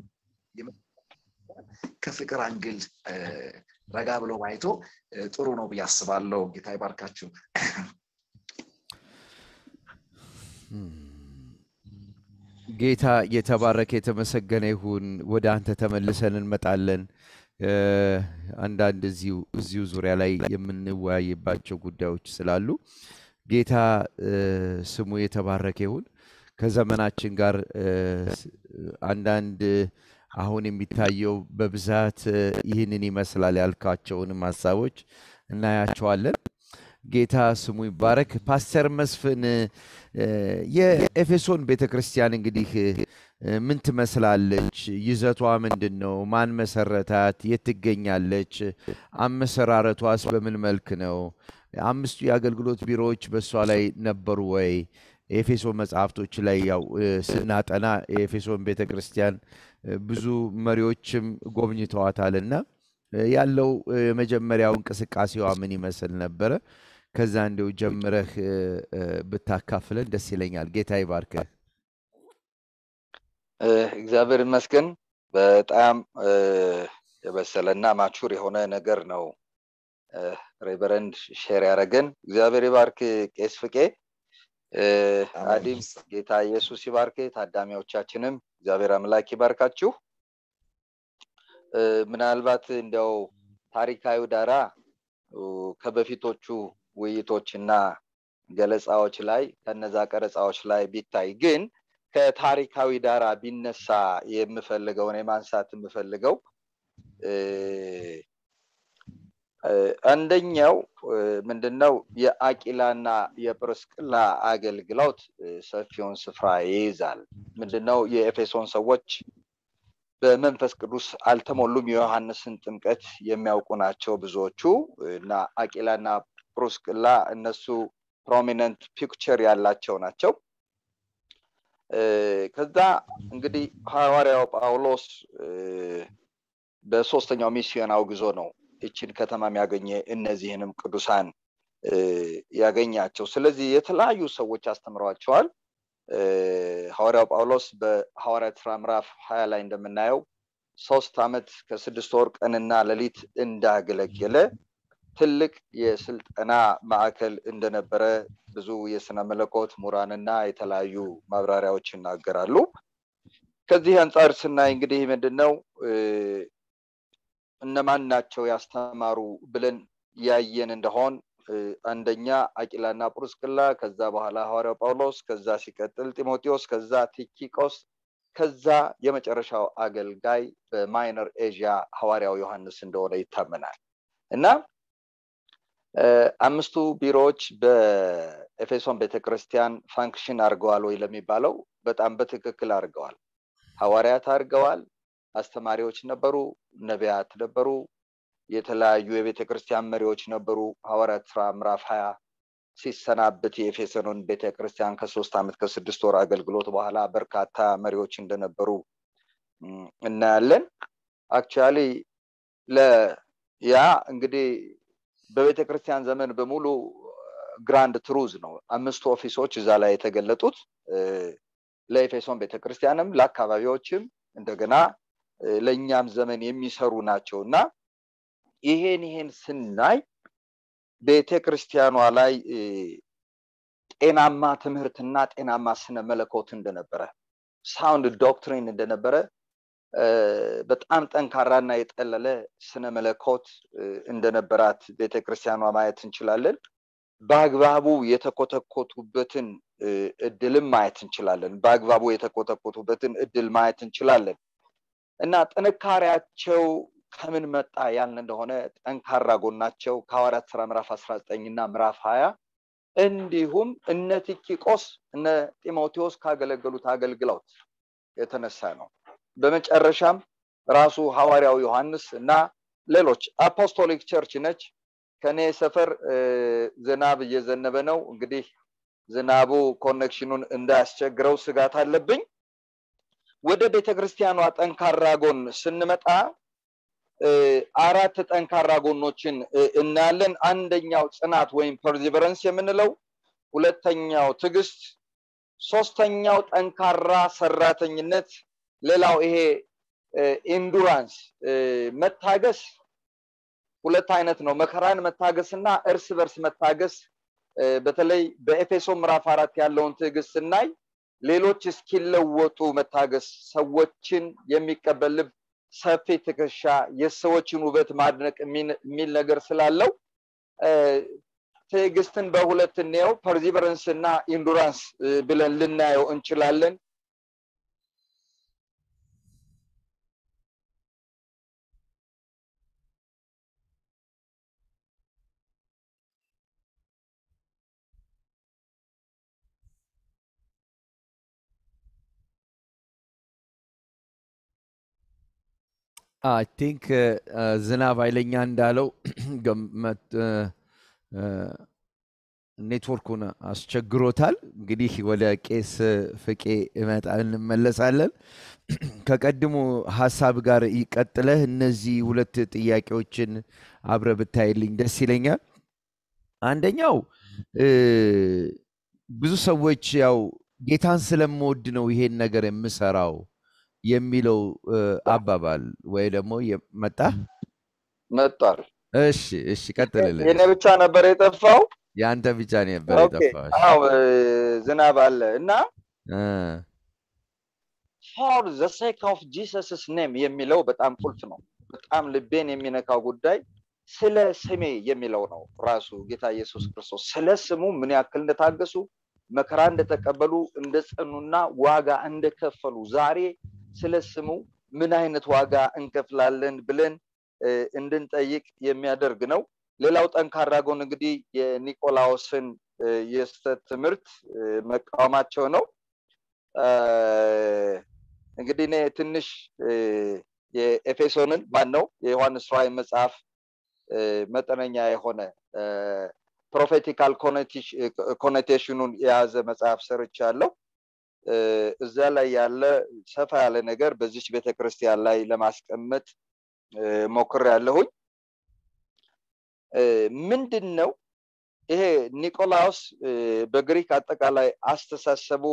ከፍቅር አንግል ረጋ ብሎ ማየቶ ጥሩ ነው ብዬ አስባለሁ። ጌታ ይባርካችሁ። ጌታ የተባረከ የተመሰገነ ይሁን። ወደ አንተ ተመልሰን እንመጣለን። አንዳንድ እዚሁ ዙሪያ ላይ የምንወያይባቸው ጉዳዮች ስላሉ ጌታ ስሙ የተባረከ ይሁን። ከዘመናችን ጋር አንዳንድ አሁን የሚታየው በብዛት ይህንን ይመስላል ያልካቸውንም ሀሳቦች እናያቸዋለን። ጌታ ስሙ ይባረክ። ፓስተር መስፍን የኤፌሶን ቤተ ክርስቲያን እንግዲህ ምን ትመስላለች? ይዘቷ ምንድን ነው? ማን መሰረታት? የት ትገኛለች? አመሰራረቷስ በምን መልክ ነው? አምስቱ የአገልግሎት ቢሮዎች በእሷ ላይ ነበሩ ወይ? የኤፌሶን መጽሐፍቶች ላይ ያው ስናጠና የኤፌሶን ቤተ ክርስቲያን ብዙ መሪዎችም ጎብኝተዋታልና ያለው የመጀመሪያው እንቅስቃሴዋ ምን ይመስል ነበረ? ከዛ እንዲው ጀምረህ ብታካፍለን ደስ ይለኛል። ጌታ ይባርክህ። እግዚአብሔር ይመስገን። በጣም የበሰለና ማቹር የሆነ ነገር ነው ሬቨረንድ ሼር ያደረገን። እግዚአብሔር ይባርክ ቄስ ፍቄ አዲም ጌታ ኢየሱስ ይባርክ። ታዳሚዎቻችንም እግዚአብሔር አምላክ ይባርካችሁ። ምናልባት እንዲያው ታሪካዊ ዳራ ከበፊቶቹ ውይይቶችና ገለጻዎች ላይ ከነዛ ቀረጻዎች ላይ ቢታይ ግን ከታሪካዊ ዳራ ቢነሳ የምፈልገው እኔ ማንሳት የምፈልገው አንደኛው ምንድነው የአቂላና የጵርስቅላ አገልግሎት ሰፊውን ስፍራ ይይዛል። ምንድነው የኤፌሶን ሰዎች በመንፈስ ቅዱስ አልተሞሉም። የዮሐንስን ጥምቀት የሚያውቁ ናቸው ብዙዎቹ እና አቂላና ፕሩስቅላ እነሱ ፕሮሚነንት ፒክቸር ያላቸው ናቸው። ከዛ እንግዲህ ሐዋርያው ጳውሎስ በሶስተኛው ሚስዮናዊ ጉዞ ነው ይችን ከተማ ያገኘ እነዚህንም ቅዱሳን ያገኛቸው። ስለዚህ የተለያዩ ሰዎች አስተምረዋቸዋል። ሐዋርያው ጳውሎስ በሐዋርያት ስራ ምዕራፍ ሀያ ላይ እንደምናየው ሶስት ዓመት ከስድስት ወር ቀንና ሌሊት እንዳገለገለ ትልቅ የስልጠና ማዕከል እንደነበረ ብዙ የስነ መለኮት ምሁራንና የተለያዩ ማብራሪያዎች ይናገራሉ። ከዚህ አንጻር ስናይ እንግዲህ ምንድነው እነማን ናቸው ያስተማሩ ብለን ያየን እንደሆን አንደኛ አቂላና ጵርስቅላ፣ ከዛ በኋላ ሐዋርያው ጳውሎስ፣ ከዛ ሲቀጥል ጢሞቴዎስ፣ ከዛ ቲኪቆስ፣ ከዛ የመጨረሻው አገልጋይ በማይነር ኤዥያ ሐዋርያው ዮሐንስ እንደሆነ ይታመናል እና አምስቱ ቢሮዎች በኤፌሶን ቤተክርስቲያን ፋንክሽን አድርገዋል ወይ ለሚባለው በጣም በትክክል አድርገዋል። ሐዋርያት አድርገዋል። አስተማሪዎች ነበሩ፣ ነቢያት ነበሩ፣ የተለያዩ የቤተ ክርስቲያን መሪዎች ነበሩ። ሐዋርያት ስራ ምዕራፍ ሀያ ሲሰናበት የኤፌሶንን ቤተ ክርስቲያን ከሶስት ዓመት ከስድስት ወር አገልግሎት በኋላ በርካታ መሪዎች እንደነበሩ እናያለን። አክቹዋሊ ያ እንግዲህ በቤተ ክርስቲያን ዘመን በሙሉ ግራንድ ትሩዝ ነው። አምስቱ ኦፊሶች እዛ ላይ የተገለጡት ለኤፌሶን ቤተክርስቲያንም ለአካባቢዎችም እንደገና ለእኛም ዘመን የሚሰሩ ናቸው እና ይሄን ይሄን ስናይ ቤተ ክርስቲያኗ ላይ ጤናማ ትምህርትና ጤናማ ስነ መለኮት እንደነበረ ሳውንድ ዶክትሪን እንደነበረ በጣም ጠንካራና የጠለለ ስነ መለኮት እንደነበራት ቤተክርስቲያኗ ማየት እንችላለን። በአግባቡ የተኮተኮቱበትን እድልም ማየት እንችላለን። በአግባቡ የተኮተኮቱበትን እድል ማየት እንችላለን። እና ጥንካሬያቸው ከምን መጣ ያልን እንደሆነ ጠንካራ ጎናቸው ከሐዋርያት ስራ ምዕራፍ 19 እና ምዕራፍ 20 እንዲሁም እነ ቲኪቆስ እነ ጢሞቴዎስ ካገለገሉት አገልግሎት የተነሳ ነው በመጨረሻም ራሱ ሐዋርያው ዮሐንስ እና ሌሎች አፖስቶሊክ ቸርች ነች ከኔ ሰፈር ዝናብ እየዘነበ ነው እንግዲህ ዝናቡ ኮኔክሽኑን እንዳያስቸግረው ስጋት አለብኝ ወደ ቤተክርስቲያኗ ጠንካራ ጎን ስንመጣ አራት ጠንካራ ጎኖችን እናያለን አንደኛው ጽናት ወይም ፐርዚቨረንስ የምንለው ሁለተኛው ትዕግስት ሶስተኛው ጠንካራ ሰራተኝነት ሌላው ይሄ ኢንዱራንስ መታገስ ሁለት አይነት ነው መከራን መታገስ እና እርስ በርስ መታገስ በተለይ በኤፌሶ ምዕራፍ አራት ያለውን ትዕግስት ስናይ ሌሎች እስኪለወጡ መታገስ ሰዎችን የሚቀበል ልብ ሰፊ ትከሻ የሰዎችን ውበት ማድነቅ የሚል ነገር ስላለው ትዕግስትን በሁለት እንየው ፐርዚቨረንስ እና ኢንዱራንስ ብለን ልናየው እንችላለን አይ ቲንክ ዝናብ ኃይለኛ እንዳለው ኔትወርኩን አስቸግሮታል። እንግዲህ ወደ ቄስ ፍቄ እመጣ እንመለሳለን። ከቀድሞ ሀሳብ ጋር ይቀጥለህ እነዚህ ሁለት ጥያቄዎችን አብረ ብታይልኝ ደስ ይለኛል። አንደኛው ብዙ ሰዎች ያው ጌታን ስለምወድ ነው ይሄን ነገር የምሰራው የሚለው አባባል ወይ ደግሞ መጣ መጧል እሺ እሺ ቀጥልልን የኔ ብቻ ነበር የጠፋው የአንተ ብቻ ነበር ኦኬ፣ የጠፋው አዎ ዝናብ አለ እና ፎር ዘ ሴክ ኦፍ ጂሰስስ ኔም የሚለው በጣም ቁልፍ ነው በጣም ልቤን የሚነካው ጉዳይ ስለ ስሜ የሚለው ነው ራሱ ጌታ ኢየሱስ ክርስቶስ ስለ ስሙ ምን ያክል እንደታገሱ መከራ እንደተቀበሉ እንደጸኑና ዋጋ እንደከፈሉ ዛሬ ስለ ስሙ ምን አይነት ዋጋ እንከፍላለን ብለን እንድንጠይቅ የሚያደርግ ነው ሌላው ጠንካራ ጎን እንግዲህ የኒቆላዎስን የስተት ትምህርት መቃወማቸው ነው እንግዲህ እኔ ትንሽ የኤፌሶንን ማን ነው የዮሐንስ ራእይ መጽሐፍ መጠነኛ የሆነ ፕሮፌቲካል ኮኔቴሽኑን የያዘ መጽሐፍ ሰርቻለሁ እዛ ላይ ያለ ሰፋ ያለ ነገር በዚች ቤተክርስቲያን ላይ ለማስቀመጥ ሞክር ያለሁኝ ምንድን ነው ይሄ ኒቆላውስ በግሪክ አጠቃላይ አስተሳሰቡ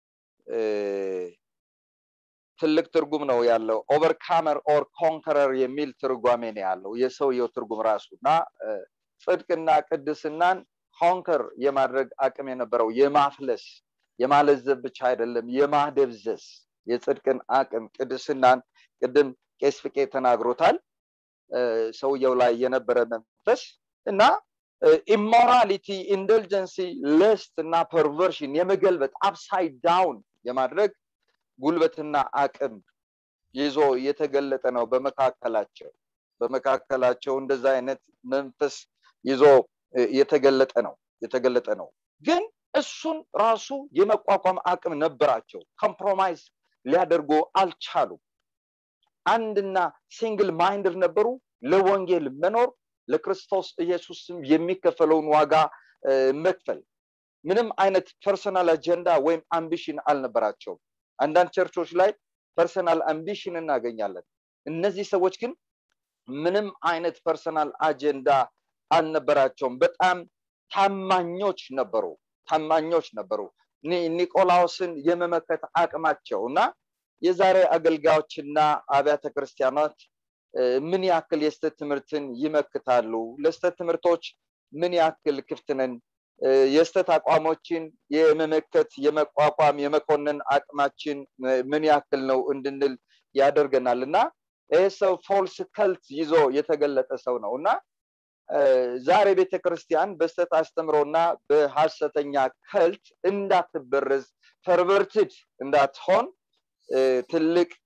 ትልቅ ትርጉም ነው ያለው ኦቨርካመር ኦር ኮንከረር የሚል ትርጓሜ ነው ያለው የሰውየው ትርጉም ራሱ እና ጽድቅና ቅድስናን ኮንከር የማድረግ አቅም የነበረው የማፍለስ የማለዘብ ብቻ አይደለም የማደብዘዝ የጽድቅን አቅም ቅድስናን ቅድም ቄስ ፍቄ ተናግሮታል ሰውየው ላይ የነበረ መንፈስ እና ኢሞራሊቲ ኢንደልጀንሲ ለስት እና ፐርቨርሽን የመገልበጥ አፕሳይድ ዳውን የማድረግ ጉልበትና አቅም ይዞ የተገለጠ ነው በመካከላቸው በመካከላቸው እንደዛ አይነት መንፈስ ይዞ የተገለጠ ነው የተገለጠ ነው ግን እሱን ራሱ የመቋቋም አቅም ነበራቸው ኮምፕሮማይዝ ሊያደርጉ አልቻሉም አንድና ሲንግል ማይንድር ነበሩ ለወንጌል መኖር ለክርስቶስ ኢየሱስም የሚከፈለውን ዋጋ መክፈል ምንም አይነት ፐርሰናል አጀንዳ ወይም አምቢሽን አልነበራቸውም አንዳንድ ቸርቾች ላይ ፐርሰናል አምቢሽን እናገኛለን እነዚህ ሰዎች ግን ምንም አይነት ፐርሰናል አጀንዳ አልነበራቸውም በጣም ታማኞች ነበሩ ታማኞች ነበሩ ኒቆላዎስን የመመከት አቅማቸው እና የዛሬ አገልጋዮችና አብያተ ክርስቲያናት ምን ያክል የስተት ትምህርትን ይመክታሉ ለስተት ትምህርቶች ምን ያክል ክፍትነን የስተት አቋሞችን የመመከት የመቋቋም የመኮንን አቅማችን ምን ያክል ነው እንድንል ያደርገናል እና ይህ ሰው ፎልስ ከልት ይዞ የተገለጠ ሰው ነው እና ዛሬ ቤተክርስቲያን በስተት አስተምሮና በሀሰተኛ ከልት እንዳትበረዝ ፐርቨርትድ እንዳትሆን ትልቅ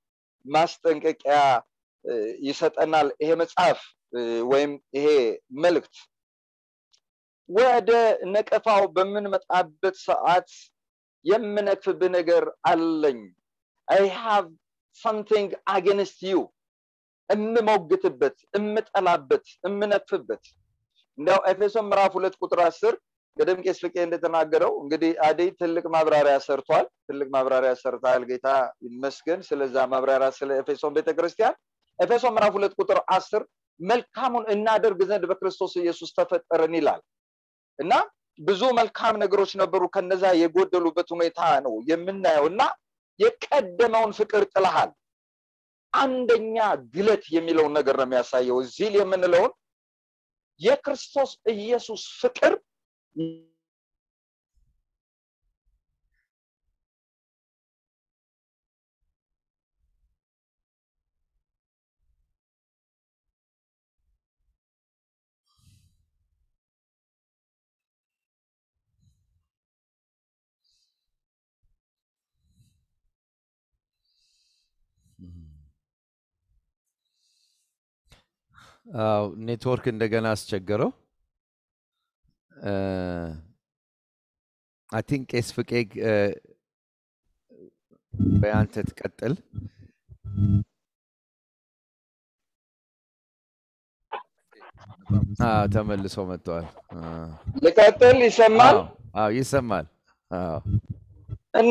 ማስጠንቀቂያ ይሰጠናል ይሄ መጽሐፍ ወይም ይሄ መልእክት ወደ ነቀፋው በምንመጣበት ሰዓት የምነክፍብህ ነገር አለኝ አይ ሃቭ ሰምቲንግ አጌንስት ዩ እምሞግትበት እምጠላበት እምነክፍበት እንዲያው ኤፌሶን ምዕራፍ ሁለት ቁጥር አስር ቅድም ቄስ ፍቄ እንደተናገረው እንግዲህ አደይ ትልቅ ማብራሪያ ሰርቷል ትልቅ ማብራሪያ ሰርታል ጌታ ይመስገን ስለዛ ማብራሪያ ስለ ኤፌሶን ቤተክርስቲያን ኤፌሶን ምዕራፍ ሁለት ቁጥር አስር መልካሙን እናደርግ ዘንድ በክርስቶስ ኢየሱስ ተፈጠርን ይላል እና ብዙ መልካም ነገሮች ነበሩ ከነዛ የጎደሉበት ሁኔታ ነው የምናየው እና የቀደመውን ፍቅር ጥለሃል አንደኛ ግለት የሚለውን ነገር ነው የሚያሳየው እዚህ የምንለውን የክርስቶስ ኢየሱስ ፍቅር አዎ ኔትወርክ እንደገና አስቸገረው አይ ቲንክ ቄስ ፍቄ በያንተ ትቀጥል ተመልሶ መጥተዋል ልቀጥል ይሰማል አዎ ይሰማል አዎ እና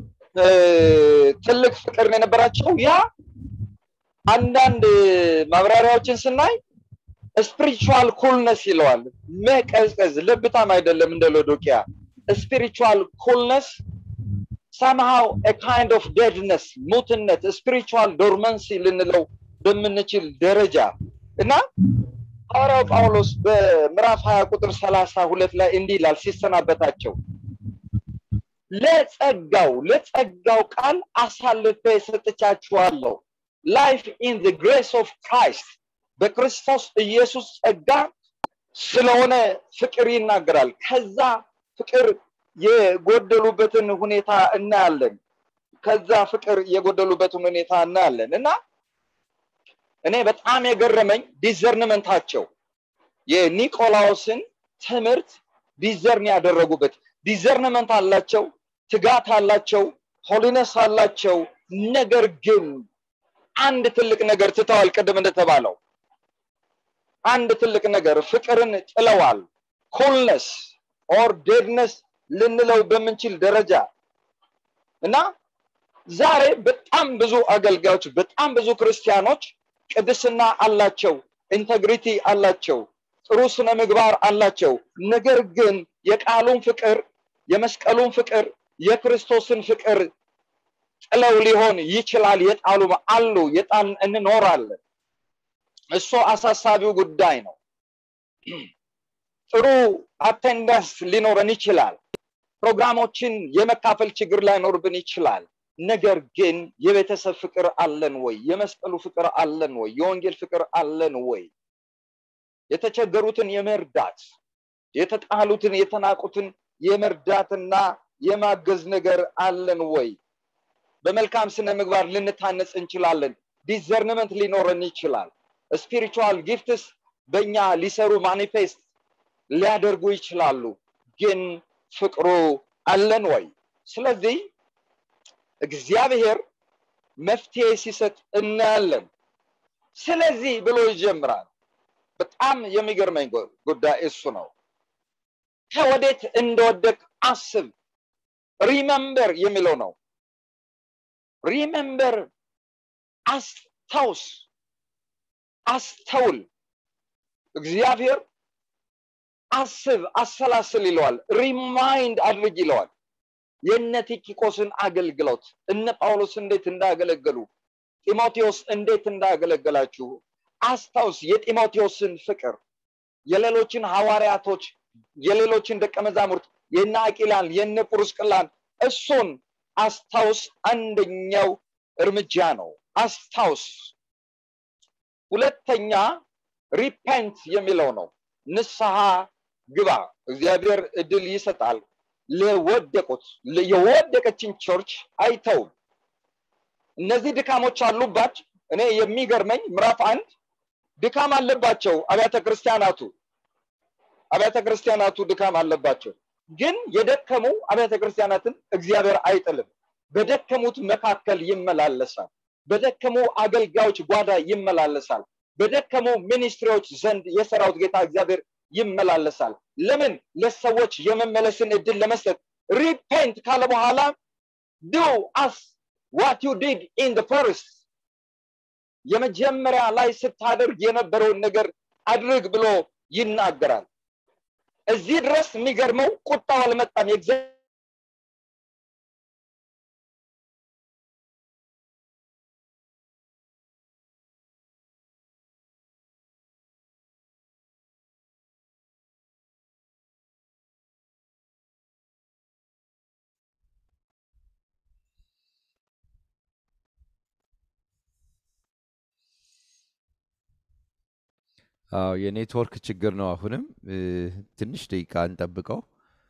ትልቅ ፍቅር ነው የነበራቸው ያ አንዳንድ ማብራሪያዎችን ስናይ ስፒሪቹዋል ኩልነስ ይለዋል መቀዝቀዝ ለብታም አይደለም እንደ ሎዶኪያ ስፒሪቹዋል ኩልነስ ሰምሃው ካይንድ ኦፍ ዴድነስ ሙትነት ስፒሪቹዋል ዶርመንሲ ልንለው በምንችል ደረጃ እና ሐዋርያው ጳውሎስ በምዕራፍ 20 ቁጥር 32 ላይ እንዲህ ይላል ሲሰናበታቸው ለጸጋው ለጸጋው ቃል አሳልፌ ሰጥቻችኋለሁ ላይፍ ኢን ዘ ግሬስ ኦፍ ክራይስት በክርስቶስ ኢየሱስ ጸጋ ስለሆነ ፍቅር ይናገራል ከዛ ፍቅር የጎደሉበትን ሁኔታ እናያለን ከዛ ፍቅር የጎደሉበትን ሁኔታ እናያለን እና እኔ በጣም የገረመኝ ዲዘርንመንታቸው የኒቆላዎስን ትምህርት ዲዘርን ያደረጉበት ዲዘርንመንት አላቸው ትጋት አላቸው ሆሊነስ አላቸው ነገር ግን አንድ ትልቅ ነገር ትተዋል ቅድም እንደተባለው አንድ ትልቅ ነገር ፍቅርን ጥለዋል ኩልነስ ኦር ዴድነስ ልንለው በምንችል ደረጃ እና ዛሬ በጣም ብዙ አገልጋዮች በጣም ብዙ ክርስቲያኖች ቅድስና አላቸው ኢንተግሪቲ አላቸው ጥሩ ስነ ምግባር አላቸው ነገር ግን የቃሉን ፍቅር የመስቀሉን ፍቅር የክርስቶስን ፍቅር ጥለው ሊሆን ይችላል የጣሉ አሉ የጣል እንኖራለን እሱ አሳሳቢው ጉዳይ ነው ጥሩ አቴንዳንስ ሊኖረን ይችላል ፕሮግራሞችን የመካፈል ችግር ላይኖርብን ይችላል ነገር ግን የቤተሰብ ፍቅር አለን ወይ የመስቀሉ ፍቅር አለን ወይ የወንጌል ፍቅር አለን ወይ የተቸገሩትን የመርዳት የተጣሉትን የተናቁትን የመርዳትና የማገዝ ነገር አለን ወይ በመልካም ስነ ምግባር ልንታነጽ እንችላለን ዲዘርንመንት ሊኖረን ይችላል ስፒሪቹዋል ጊፍትስ በእኛ ሊሰሩ ማኒፌስት ሊያደርጉ ይችላሉ ግን ፍቅሩ አለን ወይ ስለዚህ እግዚአብሔር መፍትሄ ሲሰጥ እናያለን ስለዚህ ብሎ ይጀምራል በጣም የሚገርመኝ ጉዳይ እሱ ነው ከወዴት እንደወደቅ አስብ ሪመምበር የሚለው ነው ሪመምበር አስታውስ አስተውል እግዚአብሔር አስብ አሰላስል ይለዋል ሪማይንድ አድርግ ይለዋል የነ ቲኪቆስን አገልግሎት እነ ጳውሎስ እንዴት እንዳገለገሉ ጢሞቴዎስ እንዴት እንዳገለገላችሁ አስታውስ የጢሞቴዎስን ፍቅር የሌሎችን ሐዋርያቶች የሌሎችን ደቀ መዛሙርት የነ አቂላን የነ ጵሩስቅላን እሱን አስታውስ አንደኛው እርምጃ ነው አስታውስ ሁለተኛ ሪፔንት የሚለው ነው ንስሐ ግባ እግዚአብሔር እድል ይሰጣል ለወደቁት የወደቀችን ቸርች አይተውም እነዚህ ድካሞች አሉባች እኔ የሚገርመኝ ምዕራፍ አንድ ድካም አለባቸው አብያተ ክርስቲያናቱ አብያተ ክርስቲያናቱ ድካም አለባቸው ግን የደከሙ አብያተ ክርስቲያናትን እግዚአብሔር አይጥልም በደከሙት መካከል ይመላለሳል በደከሙ አገልጋዮች ጓዳ ይመላለሳል በደከሙ ሚኒስትሪዎች ዘንድ የሰራዊት ጌታ እግዚአብሔር ይመላለሳል ለምን ለሰዎች የመመለስን እድል ለመስጠት ሪፔንት ካለ በኋላ ዱ አስ ዋት ዩ ዲድ ኢን ፈርስት የመጀመሪያ ላይ ስታደርግ የነበረውን ነገር አድርግ ብሎ ይናገራል እዚህ ድረስ የሚገርመው ቁጣው አልመጣም አዎ የኔትወርክ ችግር ነው። አሁንም ትንሽ ደቂቃ እንጠብቀው።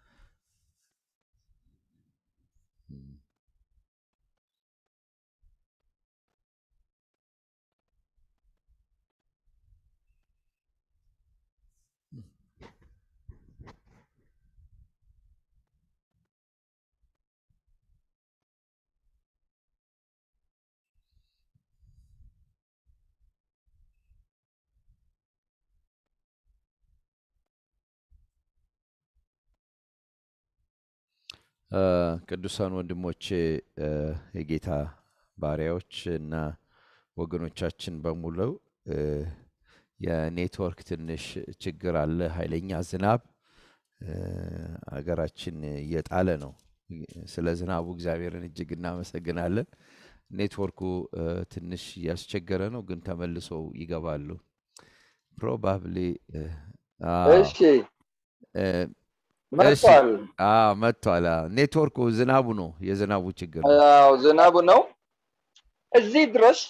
ቅዱሳን ወንድሞቼ የጌታ ባሪያዎች እና ወገኖቻችን በሙሉ የኔትወርክ ትንሽ ችግር አለ። ኃይለኛ ዝናብ አገራችን እየጣለ ነው። ስለ ዝናቡ እግዚአብሔርን እጅግ እናመሰግናለን። ኔትወርኩ ትንሽ እያስቸገረ ነው፣ ግን ተመልሰው ይገባሉ። ፕሮባብሊ እሺ መጥቷል መጥቷል። ኔትወርኩ ዝናቡ ነው፣ የዝናቡ ችግር ነው። አዎ ዝናቡ ነው። እዚህ ድረስ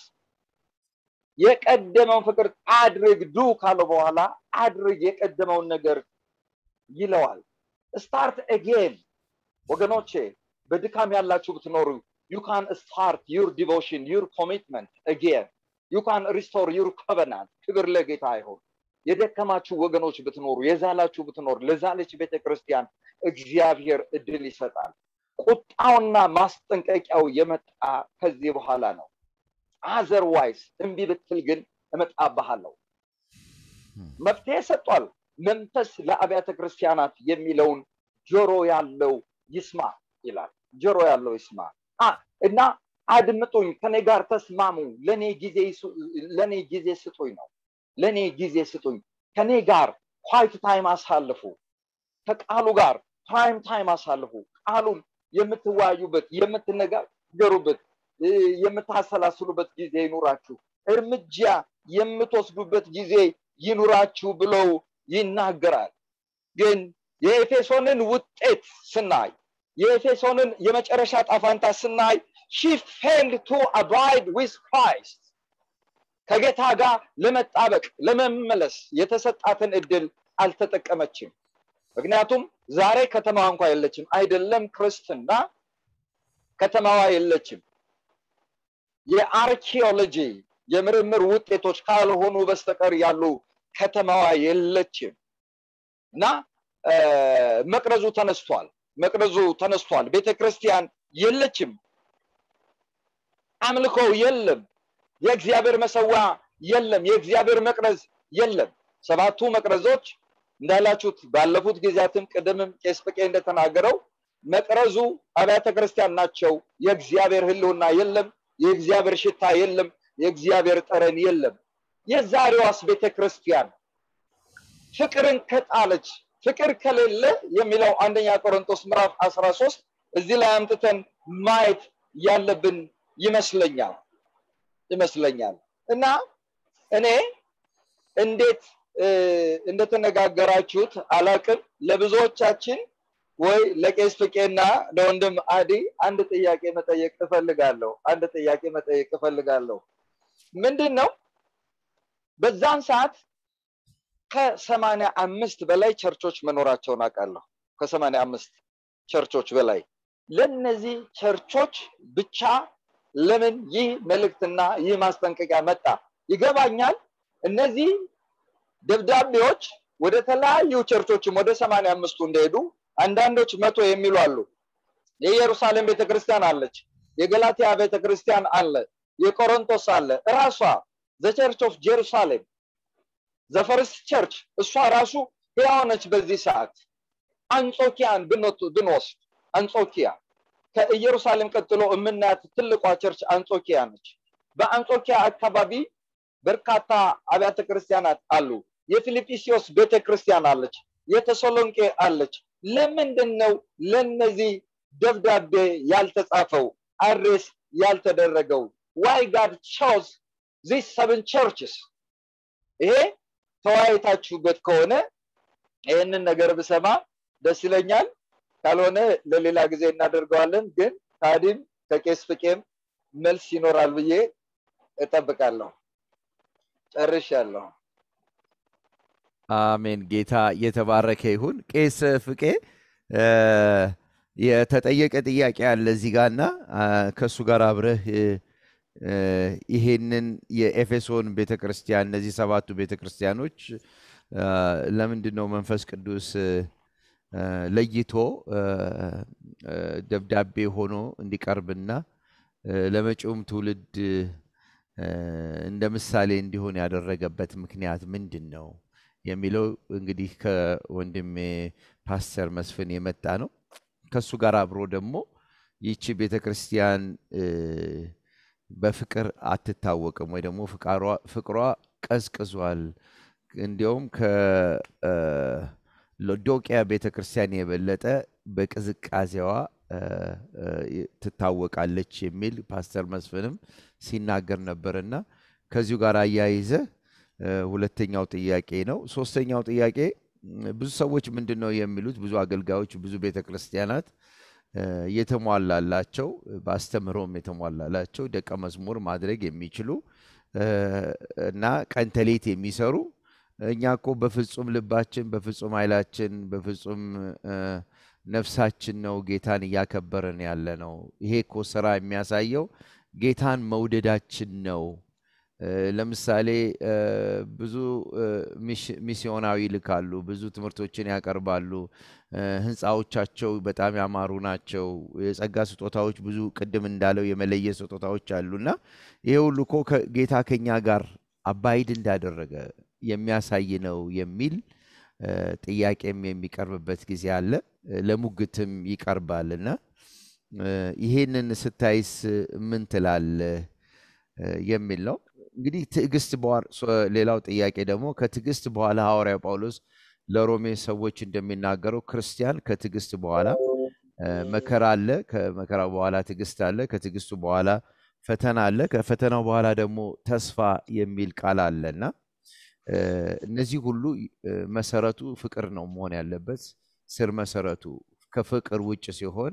የቀደመውን ፍቅር አድርግ ዱ ካለው በኋላ አድርግ የቀደመውን ነገር ይለዋል። ስታርት አጌን ወገኖቼ፣ በድካም ያላችሁ ብትኖሩ ዩ ካን ስታርት ዩር ዲቮሽን ዩር ኮሚትመንት አጌን ዩ ካን ሪስቶር ዩር ኮቨናንት። ክብር ለጌታ ይሁን። የደከማችሁ ወገኖች ብትኖሩ የዛላችሁ ብትኖሩ ለዛለች ቤተ ክርስቲያን እግዚአብሔር እድል ይሰጣል። ቁጣውና ማስጠንቀቂያው የመጣ ከዚህ በኋላ ነው። አዘርዋይስ እምቢ ብትል ግን እመጣብሃለሁ። መፍትሄ ሰጧል። መንፈስ ለአብያተ ክርስቲያናት የሚለውን ጆሮ ያለው ይስማ ይላል። ጆሮ ያለው ይስማ እና አድምጡኝ፣ ከኔ ጋር ተስማሙ፣ ለእኔ ጊዜ ስጡኝ ነው ለእኔ ጊዜ ስጡኝ። ከኔ ጋር ኳይት ታይም አሳልፉ። ከቃሉ ጋር ፕራይም ታይም አሳልፉ። ቃሉን የምትወያዩበት፣ የምትነጋገሩበት፣ የምታሰላስሉበት ጊዜ ይኑራችሁ። እርምጃ የምትወስዱበት ጊዜ ይኑራችሁ ብለው ይናገራል። ግን የኤፌሶንን ውጤት ስናይ የኤፌሶንን የመጨረሻ ጣፋንታ ስናይ ሺ ፌልድ ቱ አባይድ ዊዝ ክራይስት ከጌታ ጋር ለመጣበቅ ለመመለስ የተሰጣትን እድል አልተጠቀመችም። ምክንያቱም ዛሬ ከተማዋ እንኳ የለችም። አይደለም ክርስትና ከተማዋ የለችም። የአርኪኦሎጂ የምርምር ውጤቶች ካልሆኑ በስተቀር ያሉ ከተማዋ የለችም እና መቅረዙ ተነስቷል። መቅረዙ ተነስቷል። ቤተ ክርስቲያን የለችም። አምልኮው የለም። የእግዚአብሔር መሰዋ የለም። የእግዚአብሔር መቅረዝ የለም። ሰባቱ መቅረዞች እንዳላችሁት ባለፉት ጊዜያትም ቅድምም ቄስ ፍቄ እንደተናገረው መቅረዙ አብያተ ክርስቲያን ናቸው። የእግዚአብሔር ህልውና የለም። የእግዚአብሔር ሽታ የለም። የእግዚአብሔር ጠረን የለም። የዛሬዋስ ቤተ ክርስቲያን ፍቅርን ከጣለች ፍቅር ከሌለ የሚለው አንደኛ ቆሮንቶስ ምዕራፍ አስራ ሶስት እዚህ ላይ አምጥተን ማየት ያለብን ይመስለኛል ይመስለኛል እና እኔ እንዴት እንደተነጋገራችሁት አላቅም ለብዙዎቻችን ወይ ለቄስ ፍቄና ለወንድም አዲ አንድ ጥያቄ መጠየቅ እፈልጋለሁ አንድ ጥያቄ መጠየቅ እፈልጋለሁ ምንድን ነው በዛን ሰዓት ከሰማንያ አምስት በላይ ቸርቾች መኖራቸውን አውቃለሁ ከሰማንያ አምስት ቸርቾች በላይ ለነዚህ ቸርቾች ብቻ ለምን ይህ መልእክትና ይህ ማስጠንቀቂያ መጣ ይገባኛል እነዚህ ደብዳቤዎች ወደ ተለያዩ ቸርቾችም ወደ ሰማንያ አምስቱ እንደሄዱ አንዳንዶች መቶ የሚሉ አሉ የኢየሩሳሌም ቤተክርስቲያን አለች የገላትያ ቤተክርስቲያን አለ የቆሮንቶስ አለ እራሷ ዘቸርች ኦፍ ጀሩሳሌም ዘፈርስት ቸርች እሷ ራሱ ህያው በዚህ ሰዓት አንጾኪያን ብንወስድ አንጾኪያ ከኢየሩሳሌም ቀጥሎ የምናያት ትልቋ ቸርች አንጾኪያ ነች በአንጾኪያ አካባቢ በርካታ አብያተ ክርስቲያናት አሉ የፊልጵስዮስ ቤተክርስቲያን አለች የተሰሎንቄ አለች ለምንድን ነው ለነዚህ ደብዳቤ ያልተጻፈው አድሬስ ያልተደረገው ዋይ ጋድ ቾዝ ዚስ ሰብን ቸርችስ ይሄ ተወያይታችሁበት ከሆነ ይህንን ነገር ብሰማ ደስ ይለኛል ካልሆነ ለሌላ ጊዜ እናደርገዋለን ግን ታዲም ከቄስ ፍቄም መልስ ይኖራል ብዬ እጠብቃለሁ ጨርሻለሁ አሜን ጌታ የተባረከ ይሁን ቄስ ፍቄ የተጠየቀ ጥያቄ አለ እዚህ ጋርና ከእሱ ጋር አብረህ ይሄንን የኤፌሶን ቤተክርስቲያን እነዚህ ሰባቱ ቤተክርስቲያኖች ለምንድን ነው መንፈስ ቅዱስ ለይቶ ደብዳቤ ሆኖ እንዲቀርብና ለመጪውም ትውልድ እንደ ምሳሌ እንዲሆን ያደረገበት ምክንያት ምንድን ነው የሚለው እንግዲህ ከወንድሜ ፓስተር መስፍን የመጣ ነው ከእሱ ጋር አብሮ ደግሞ ይቺ ቤተ ክርስቲያን በፍቅር አትታወቅም ወይ ደግሞ ፍቅሯ ቀዝቅዟል እንዲያውም ከሎዶቅያ ቤተ ክርስቲያን የበለጠ በቅዝቃዜዋ ትታወቃለች የሚል ፓስተር መስፍንም ሲናገር ነበርና ከዚሁ ጋር አያይዘ ሁለተኛው ጥያቄ ነው ሶስተኛው ጥያቄ ብዙ ሰዎች ምንድን ነው የሚሉት ብዙ አገልጋዮች ብዙ ቤተ ክርስቲያናት የተሟላላቸው በአስተምህሮም የተሟላላቸው ደቀ መዝሙር ማድረግ የሚችሉ እና ቀንተሌት የሚሰሩ እኛ እኮ በፍጹም ልባችን በፍጹም ኃይላችን በፍጹም ነፍሳችን ነው ጌታን እያከበርን ያለ ነው ይሄ እኮ ስራ የሚያሳየው ጌታን መውደዳችን ነው ለምሳሌ ብዙ ሚስዮናዊ ይልካሉ ብዙ ትምህርቶችን ያቀርባሉ ህንፃዎቻቸው በጣም ያማሩ ናቸው የጸጋ ስጦታዎች ብዙ ቅድም እንዳለው የመለየ ስጦታዎች አሉና ይሄ ሁሉ እኮ ጌታ ከኛ ጋር አባይድ እንዳደረገ የሚያሳይ ነው የሚል ጥያቄም የሚቀርብበት ጊዜ አለ ለሙግትም ይቀርባል እና ይሄንን ስታይስ ምን ትላለ የሚል ነው እንግዲህ ትዕግስት ሌላው ጥያቄ ደግሞ ከትዕግስት በኋላ ሐዋርያ ጳውሎስ ለሮሜ ሰዎች እንደሚናገረው ክርስቲያን ከትዕግስት በኋላ መከራ አለ ከመከራ በኋላ ትዕግስት አለ ከትዕግስቱ በኋላ ፈተና አለ ከፈተናው በኋላ ደግሞ ተስፋ የሚል ቃል አለ እና እነዚህ ሁሉ መሰረቱ ፍቅር ነው መሆን ያለበት ስር መሰረቱ ከፍቅር ውጭ ሲሆን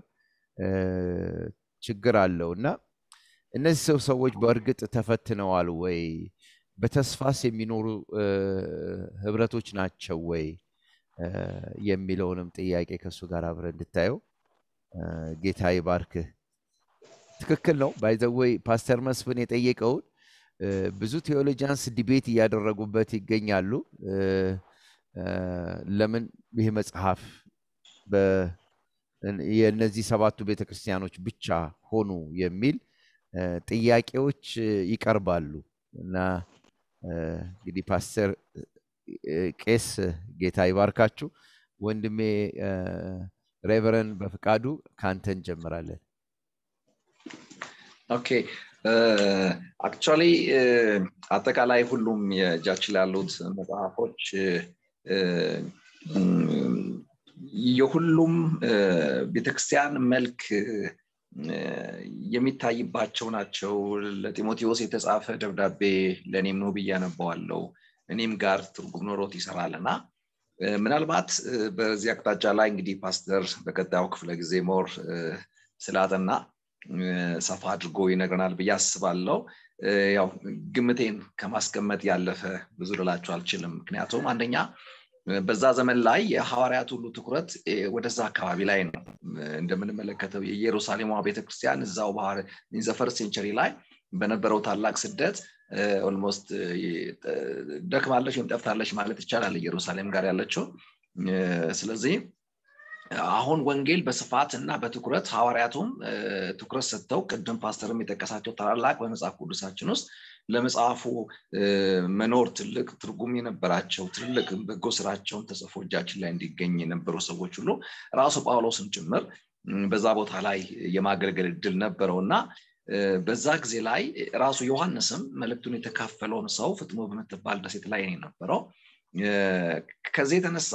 ችግር አለው እና እነዚህ ሰው ሰዎች በእርግጥ ተፈትነዋል ወይ በተስፋስ የሚኖሩ ህብረቶች ናቸው ወይ የሚለውንም ጥያቄ ከእሱ ጋር አብረ እንድታየው ጌታ ይባርክህ ትክክል ነው ባይዘወይ ፓስተር መስፍን የጠየቀውን ብዙ ቴዎሎጂያንስ ዲቤት እያደረጉበት ይገኛሉ ለምን ይህ መጽሐፍ የእነዚህ ሰባቱ ቤተክርስቲያኖች ብቻ ሆኑ የሚል ጥያቄዎች ይቀርባሉ እና እንግዲህ ፓስተር ቄስ ጌታ ይባርካችሁ ወንድሜ ሬቨረን በፍቃዱ ከአንተ እንጀምራለን ኦኬ አክቹዋሊ አጠቃላይ ሁሉም የእጃችን ያሉት መጽሐፎች የሁሉም ቤተክርስቲያን መልክ የሚታይባቸው ናቸው ለጢሞቴዎስ የተጻፈ ደብዳቤ ለእኔም ነው ብዬ አነበዋለው እኔም ጋር ትርጉም ኖሮት ይሰራል እና ምናልባት በዚህ አቅጣጫ ላይ እንግዲህ ፓስተር በቀጣዩ ክፍለ ጊዜ ሞር ስላጠና ሰፋ አድርጎ ይነግረናል ብዬ አስባለው ያው ግምቴን ከማስቀመጥ ያለፈ ብዙ ልላቸው አልችልም ምክንያቱም አንደኛ በዛ ዘመን ላይ የሐዋርያት ሁሉ ትኩረት ወደዛ አካባቢ ላይ ነው እንደምንመለከተው የኢየሩሳሌሟ ቤተክርስቲያን እዛው ባህር ዘፈር ሴንቸሪ ላይ በነበረው ታላቅ ስደት ኦልሞስት ደክማለች ወይም ጠፍታለች ማለት ይቻላል ኢየሩሳሌም ጋር ያለችው ስለዚህ አሁን ወንጌል በስፋት እና በትኩረት ሐዋርያቱም ትኩረት ሰጥተው ቅድም ፓስተርም የጠቀሳቸው ታላላቅ በመጽሐፍ ቅዱሳችን ውስጥ ለመጽሐፉ መኖር ትልቅ ትርጉም የነበራቸው ትልቅ በጎ ስራቸውን ተጽፎ እጃችን ላይ እንዲገኝ የነበሩ ሰዎች ሁሉ ራሱ ጳውሎስም ጭምር በዛ ቦታ ላይ የማገልገል እድል ነበረው እና በዛ ጊዜ ላይ ራሱ ዮሐንስም መልእክቱን የተካፈለውን ሰው ፍጥሞ በምትባል ደሴት ላይ የነበረው ከዚህ የተነሳ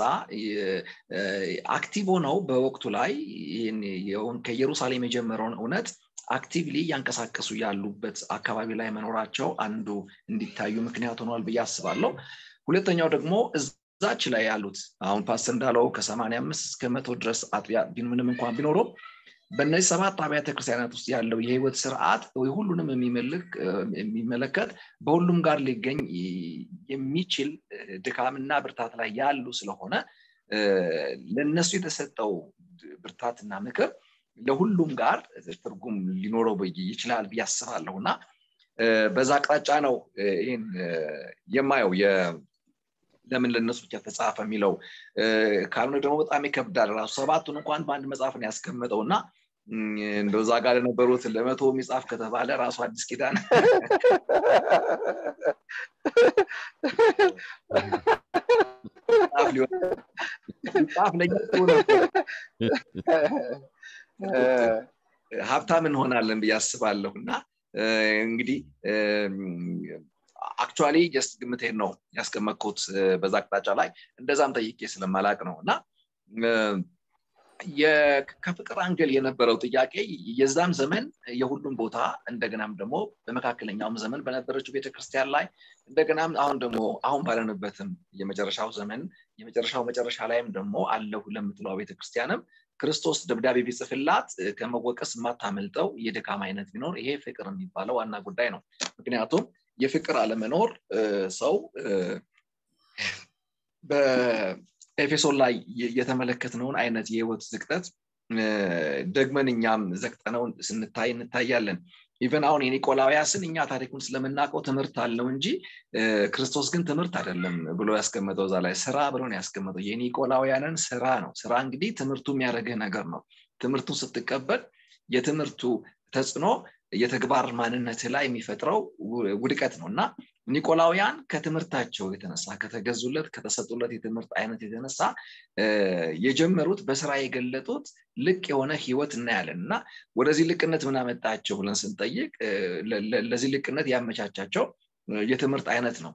አክቲቭ ሆነው በወቅቱ ላይ ከኢየሩሳሌም የጀመረውን እውነት አክቲቭሊ እያንቀሳቀሱ ያሉበት አካባቢ ላይ መኖራቸው አንዱ እንዲታዩ ምክንያት ሆኗል ብዬ አስባለሁ ሁለተኛው ደግሞ እዛች ላይ ያሉት አሁን ፓስተር እንዳለው ከሰማንያ አምስት እስከ መቶ ድረስ አጥቢያ ምንም እንኳን ቢኖሩም በእነዚህ ሰባት አብያተ ክርስቲያናት ውስጥ ያለው የህይወት ስርዓት ሁሉንም የሚመለከት በሁሉም ጋር ሊገኝ የሚችል ድካምና ብርታት ላይ ያሉ ስለሆነ ለእነሱ የተሰጠው ብርታትና ምክር ለሁሉም ጋር ትርጉም ሊኖረው ይችላል ብዬ አስባለሁ እና በዛ አቅጣጫ ነው ይህን የማየው ለምን ለእነሱ ብቻ ተጻፈ የሚለው ካልሆነ ደግሞ በጣም ይከብዳል ራሱ ሰባቱን እንኳን በአንድ መጽሐፍ ነው ያስቀመጠው እና እንደዛ ጋር ለነበሩት ለመቶ የሚጻፍ ከተባለ ራሱ አዲስ ኪዳን ጻፍ ሀብታም እንሆናለን ብዬ አስባለሁ እና እንግዲህ አክቹዋሊ ጀስት ግምቴን ነው ያስቀመጥኩት በዛ አቅጣጫ ላይ እንደዛም ጠይቄ ስለማላቅ ነው እና ከፍቅር አንገል የነበረው ጥያቄ የዛም ዘመን የሁሉም ቦታ እንደገናም ደግሞ በመካከለኛውም ዘመን በነበረችው ቤተክርስቲያን ላይ እንደገናም አሁን ደግሞ አሁን ባለንበትም የመጨረሻው ዘመን የመጨረሻው መጨረሻ ላይም ደግሞ አለሁ ለምትለው ቤተክርስቲያንም ክርስቶስ ደብዳቤ ቢጽፍላት ከመወቀስ የማታመልጠው የድካም አይነት ቢኖር ይሄ ፍቅር የሚባለው ዋና ጉዳይ ነው ምክንያቱም የፍቅር አለመኖር ሰው በኤፌሶን ላይ የተመለከትነውን አይነት የህይወት ዝቅጠት ደግመን እኛም ዘግጠነው ስንታይ እንታያለን ኢቨን አሁን የኒቆላውያስን እኛ ታሪኩን ስለምናውቀው ትምህርት አለው እንጂ ክርስቶስ ግን ትምህርት አይደለም ብሎ ያስቀመጠው እዛ ላይ ስራ ብሎ ነው ያስቀመጠው የኒቆላውያንን ስራ ነው ስራ እንግዲህ ትምህርቱ የሚያደርግህ ነገር ነው ትምህርቱን ስትቀበል የትምህርቱ ተጽዕኖ የተግባር ማንነት ላይ የሚፈጥረው ውድቀት ነው እና ኒቆላውያን ከትምህርታቸው የተነሳ ከተገዙለት ከተሰጡለት የትምህርት አይነት የተነሳ የጀመሩት በስራ የገለጡት ልቅ የሆነ ህይወት እናያለን እና ወደዚህ ልቅነት ምን አመጣቸው ብለን ስንጠይቅ ለዚህ ልቅነት ያመቻቻቸው የትምህርት አይነት ነው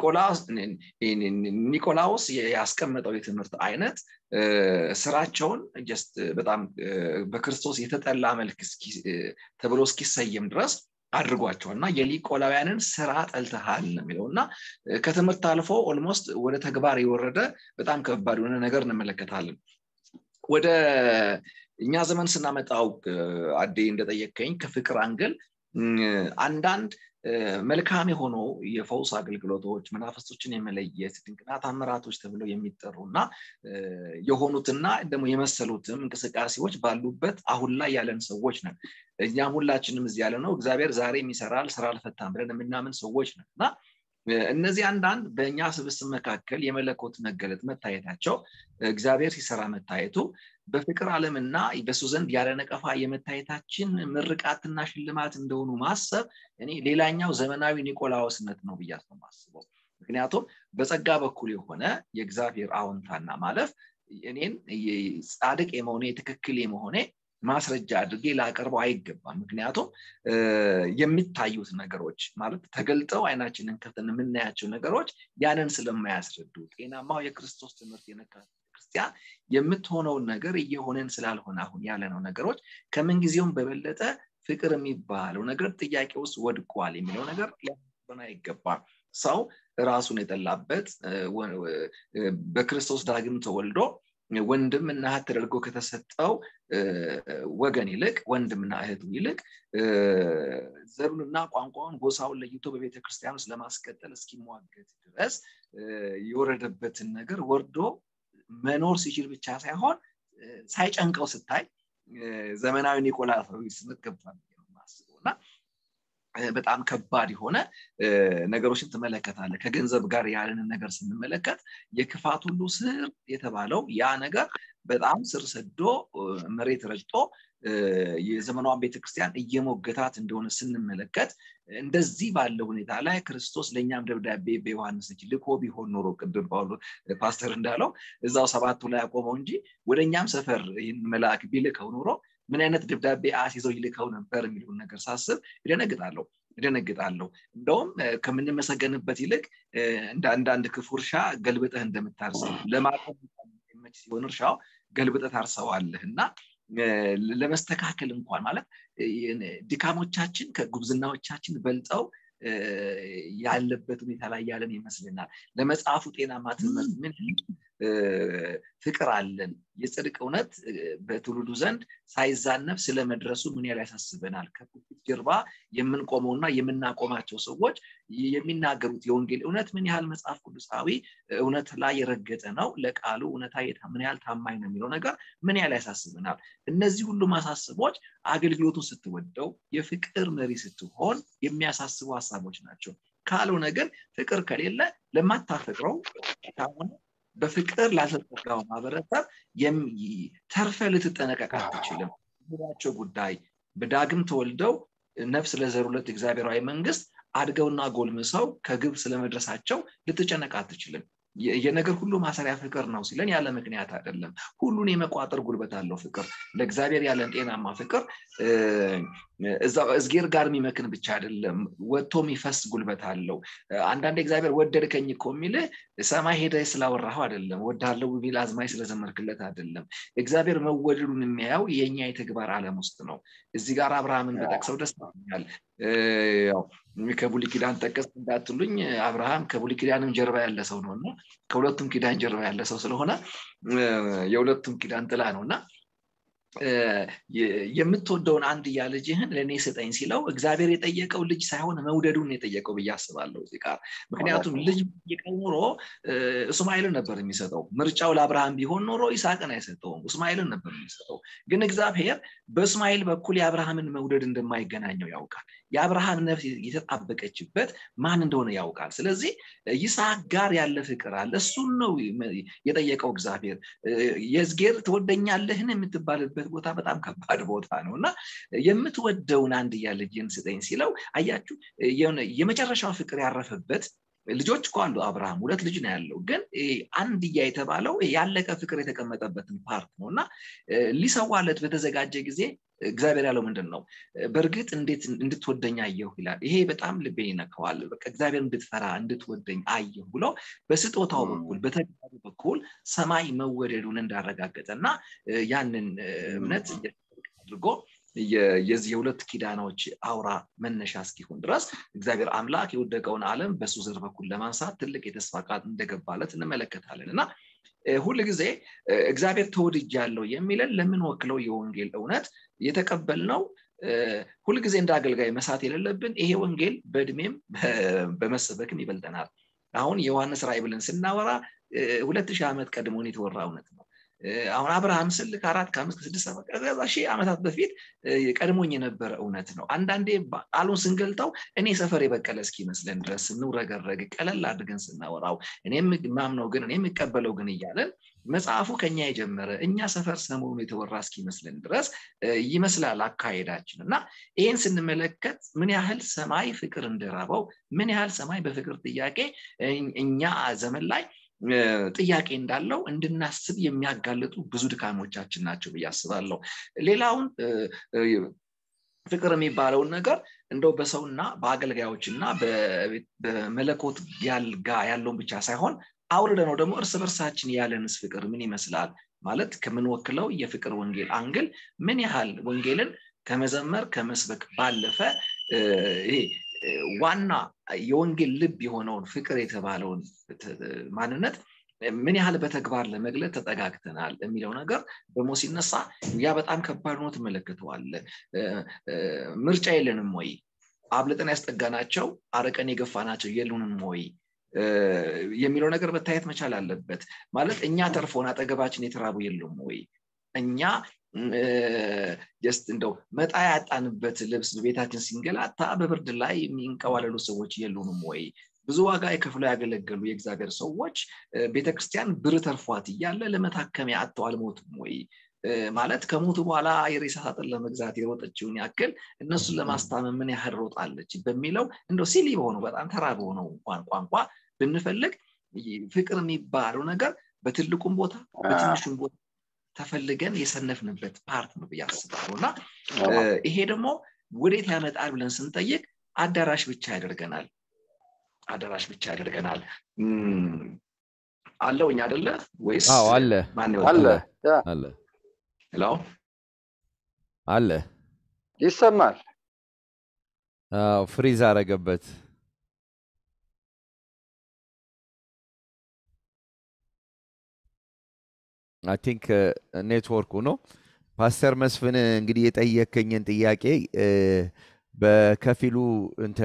ኒቆላውስ ያስቀመጠው የትምህርት አይነት ስራቸውን ጀስት በጣም በክርስቶስ የተጠላ መልክ ተብሎ እስኪሰየም ድረስ አድርጓቸዋል እና የኒቆላውያንን ስራ ጠልተሃል የሚለው እና ከትምህርት አልፎ ኦልሞስት ወደ ተግባር የወረደ በጣም ከባድ የሆነ ነገር እንመለከታለን ወደ እኛ ዘመን ስናመጣው አዴ እንደጠየቀኝ ከፍቅር አንግል አንዳንድ መልካም የሆኑ የፈውስ አገልግሎቶች መናፈስቶችን የመለየት ድንቅና ታምራቶች ተብለው የሚጠሩ እና የሆኑትና ደግሞ የመሰሉትም እንቅስቃሴዎች ባሉበት አሁን ላይ ያለን ሰዎች ነን እኛም ሁላችንም እዚህ ያለ ነው እግዚአብሔር ዛሬም ይሰራል ስራ አልፈታም ብለን የምናምን ሰዎች ነን እና እነዚህ አንዳንድ በእኛ ስብስብ መካከል የመለኮት መገለጥ መታየታቸው እግዚአብሔር ሲሰራ መታየቱ በፍቅር ዓለምና በሱ ዘንድ ያለ ነቀፋ የመታየታችን ምርቃትና ሽልማት እንደሆኑ ማሰብ እኔ ሌላኛው ዘመናዊ ኒቆላዎስነት ነው ብያ ማስበው ምክንያቱም በጸጋ በኩል የሆነ የእግዚአብሔር አዎንታና ማለፍ እኔን ጻድቅ የመሆኔ ትክክል የመሆኔ ማስረጃ አድርጌ ላቀርበው አይገባም ምክንያቱም የሚታዩት ነገሮች ማለት ተገልጠው አይናችንን ከፍተን የምናያቸው ነገሮች ያንን ስለማያስረዱ ጤናማው የክርስቶስ ትምህርት የነካ ክርስቲያን የምትሆነውን ነገር እየሆነን ስላልሆነ አሁን ያለነው ነገሮች ከምንጊዜውም በበለጠ ፍቅር የሚባለው ነገር ጥያቄ ውስጥ ወድቋል የሚለው ነገር ሊሆን አይገባም ሰው ራሱን የጠላበት በክርስቶስ ዳግም ተወልዶ ወንድም እና እህት ተደርጎ ከተሰጠው ወገን ይልቅ ወንድምና እህቱ ይልቅ ዘሩንና ቋንቋውን ጎሳውን ለይቶ በቤተ ክርስቲያን ውስጥ ለማስቀጠል እስኪሟገት ድረስ የወረደበትን ነገር ወርዶ መኖር ሲችል ብቻ ሳይሆን ሳይጨንቀው ስታይ ዘመናዊ ኒቆላዊ ስምት ገብቷል ማስበው እና በጣም ከባድ የሆነ ነገሮችን ትመለከታለ ከገንዘብ ጋር ያለንን ነገር ስንመለከት የክፋት ሁሉ ስር የተባለው ያ ነገር በጣም ስር ሰዶ መሬት ረጭቶ የዘመኗን ቤተክርስቲያን እየሞገታት እንደሆነ ስንመለከት እንደዚህ ባለው ሁኔታ ላይ ክርስቶስ ለእኛም ደብዳቤ በዮሐንስ እጅ ልኮ ቢሆን ኖሮ ቅድም ጳውሎ ፓስተር እንዳለው እዛው ሰባቱ ላይ አቆመው እንጂ ወደ እኛም ሰፈር ይህን መልአክ ቢልከው ኖሮ ምን አይነት ደብዳቤ አስይዘው ይልከው ነበር የሚለውን ነገር ሳስብ ይደነግጣለሁ እደነግጣለሁ እንደውም ከምንመሰገንበት ይልቅ እንደ አንዳንድ ክፉ እርሻ ገልብጠህ እንደምታርሰው ለማጠፍ መች ሲሆን እርሻው ገልብጠህ ታርሰዋለህ እና ለመስተካከል እንኳን ማለት ድካሞቻችን ከጉብዝናዎቻችን በልጠው ያለበት ሁኔታ ላይ ያለን ይመስልናል ለመጽሐፉ ጤናማ ትምህርት ምን ፍቅር አለን የጽድቅ እውነት በትውልዱ ዘንድ ሳይዛነፍ ስለመድረሱ ምን ያህል ያሳስበናል ከቁጭት ጀርባ የምንቆመውና የምናቆማቸው ሰዎች የሚናገሩት የወንጌል እውነት ምን ያህል መጽሐፍ ቅዱሳዊ እውነት ላይ የረገጠ ነው ለቃሉ እውነታ ምን ያህል ታማኝ ነው የሚለው ነገር ምን ያህል ያሳስበናል እነዚህ ሁሉ ማሳስቦች አገልግሎቱን ስትወደው የፍቅር መሪ ስትሆን የሚያሳስቡ ሀሳቦች ናቸው ካልሆነ ግን ፍቅር ከሌለ ለማታፈቅረው ከሆነ በፍቅር ላልተጠጋው ማህበረሰብ ተርፈ ልትጠነቀቅ አትችልም ቸው ጉዳይ በዳግም ተወልደው ነፍስ ለዘሩለት እግዚአብሔራዊ መንግስት አድገውና ጎልምሰው ከግብ ስለመድረሳቸው ልትጨነቅ አትችልም የነገር ሁሉ ማሰሪያ ፍቅር ነው ሲለን ያለ ምክንያት አይደለም ሁሉን የመቋጠር ጉልበት አለው ፍቅር ለእግዚአብሔር ያለን ጤናማ ፍቅር እዝጌር ጋር የሚመክን ብቻ አይደለም ወጥቶ የሚፈስ ጉልበት አለው አንዳንድ እግዚአብሔር ወደድከኝ እኮ የሚል ሰማይ ሄደ ስላወራኸው አይደለም ወዳለው ቢል አዝማይ ስለዘመርክለት አይደለም እግዚአብሔር መወደዱን የሚያየው የእኛ የተግባር አለም ውስጥ ነው እዚህ ጋር አብርሃምን በጠቅሰው ደስ ይኛል ከቡሊ ኪዳን ጠቀስ እንዳትሉኝ አብርሃም ከቡሊ ኪዳንም ጀርባ ያለ ሰው ነው እና ከሁለቱም ኪዳን ጀርባ ያለ ሰው ስለሆነ የሁለቱም ኪዳን ጥላ ነው እና የምትወደውን አንድያ ልጅህን ለእኔ ስጠኝ ሲለው እግዚአብሔር የጠየቀው ልጅ ሳይሆን መውደዱን የጠየቀው ብዬ አስባለሁ እዚህ ጋር ምክንያቱም ልጅ ጠየቀው ኖሮ እስማኤልን ነበር የሚሰጠው ምርጫው ለአብርሃም ቢሆን ኖሮ ይስሐቅን አይሰጠውም እስማኤልን ነበር የሚሰጠው ግን እግዚአብሔር በእስማኤል በኩል የአብርሃምን መውደድ እንደማይገናኘው ያውቃል የአብርሃም ነፍስ የተጣበቀችበት ማን እንደሆነ ያውቃል ስለዚህ ይስሐቅ ጋር ያለ ፍቅር አለ እሱን ነው የጠየቀው እግዚአብሔር የዝጌር ትወደኛለህን የምትባልበት ቦታ በጣም ከባድ ቦታ ነው እና የምትወደውን አንድያ ልጅን ስጠኝ ሲለው አያችሁ የመጨረሻው ፍቅር ያረፈበት ልጆች እኮ አሉ አብርሃም ሁለት ልጅ ነው ያለው ግን አንድያ የተባለው ያለቀ ፍቅር የተቀመጠበትን ፓርት ነው እና ሊሰዋለት በተዘጋጀ ጊዜ እግዚአብሔር ያለው ምንድን ነው በእርግጥ እንዴት እንድትወደኝ አየሁ ይላል ይሄ በጣም ልቤ ይነከዋል በቃ እግዚአብሔር እንድትፈራ እንድትወደኝ አየሁ ብሎ በስጦታው በኩል በተግባሩ በኩል ሰማይ መወደዱን እንዳረጋገጠ እና ያንን እምነት አድርጎ የዚህ የሁለት ኪዳኖች አውራ መነሻ እስኪሆን ድረስ እግዚአብሔር አምላክ የወደቀውን ዓለም በሱ ዘር በኩል ለማንሳት ትልቅ የተስፋ ቃል እንደገባለት እንመለከታለን እና ሁል ጊዜ እግዚአብሔር ተወድጅ ያለው የሚለን ለምንወክለው የወንጌል እውነት የተቀበልነው ሁልጊዜ እንደ አገልጋይ መሳት የሌለብን ይሄ ወንጌል በእድሜም በመሰበክም ይበልጠናል አሁን የዮሐንስ ራይ ብለን ስናወራ ሁለት ሺህ ዓመት ቀድሞን የተወራ እውነት ነው አሁን አብርሃም ስል ከአራት ከአምስት ከስድስት ሺህ ዓመታት በፊት ቀድሞኝ የነበረ እውነት ነው አንዳንዴ ቃሉን ስንገልጠው እኔ ሰፈር የበቀለ እስኪመስለን ድረስ ስንውረገረግ ቀለል አድርገን ስናወራው እኔም ማምነው ግን እኔ የምቀበለው ግን እያለን መጽሐፉ ከኛ የጀመረ እኛ ሰፈር ሰሞኑ የተወራ እስኪመስለን ድረስ ይመስላል አካሄዳችን እና ይህን ስንመለከት ምን ያህል ሰማይ ፍቅር እንደራበው ምን ያህል ሰማይ በፍቅር ጥያቄ እኛ ዘመን ላይ ጥያቄ እንዳለው እንድናስብ የሚያጋልጡ ብዙ ድካሞቻችን ናቸው ብዬ አስባለሁ ሌላውን ፍቅር የሚባለውን ነገር እንደው በሰውና በአገልጋዮች እና በመለኮት ጋ ያለውን ብቻ ሳይሆን አውርደ ነው ደግሞ እርስ በርሳችን ያለንስ ፍቅር ምን ይመስላል ማለት ከምንወክለው የፍቅር ወንጌል አንግል ምን ያህል ወንጌልን ከመዘመር ከመስበክ ባለፈ ይሄ ዋና የወንጌል ልብ የሆነውን ፍቅር የተባለውን ማንነት ምን ያህል በተግባር ለመግለጥ ተጠጋግተናል የሚለው ነገር ደግሞ ሲነሳ ያ በጣም ከባድ ሆኖ ትመለከተዋለ ምርጫ የለንም ወይ አብልጠን ያስጠጋናቸው አረቀን የገፋናቸው የሉንም ወይ የሚለው ነገር መታየት መቻል አለበት ማለት እኛ ተርፎን አጠገባችን የተራቡ የሉም ወይ እኛ ጀስት እንደው መጣ ያጣንበት ልብስ በቤታችን ሲንገላታ በብርድ ላይ የሚንቀዋለሉ ሰዎች የሉንም ወይ ብዙ ዋጋ የከፍለው ያገለገሉ የእግዚአብሔር ሰዎች ቤተክርስቲያን ብር ተርፏት እያለ ለመታከሚያ አጥተው አልሞቱም ወይ ማለት ከሞቱ በኋላ የሬሳ ሳጥን ለመግዛት የሮጠችውን ያክል እነሱን ለማስታመም ምን ያህል ሮጣለች በሚለው እንደው ሲሊ በሆነው በጣም ተራ በሆነው እንኳን ቋንቋ ብንፈልግ ፍቅር የሚባለው ነገር በትልቁም ቦታ በትንሹም ቦታ ተፈልገን የሰነፍንበት ፓርት ነው ብዬ አስባለሁ እና ይሄ ደግሞ ወዴት ያመጣል ብለን ስንጠይቅ አዳራሽ ብቻ ያደርገናል አዳራሽ ብቻ ያደርገናል አለው እኛ አደለ ወይስ አዎ አለ ማን አለ ያ አለ ሄሎ አለ ይሰማል አዎ ፍሪዝ አረገበት አይ ቲንክ ኔትወርኩ ነው ፓስተር መስፍን እንግዲህ የጠየከኝን ጥያቄ በከፊሉ እንተ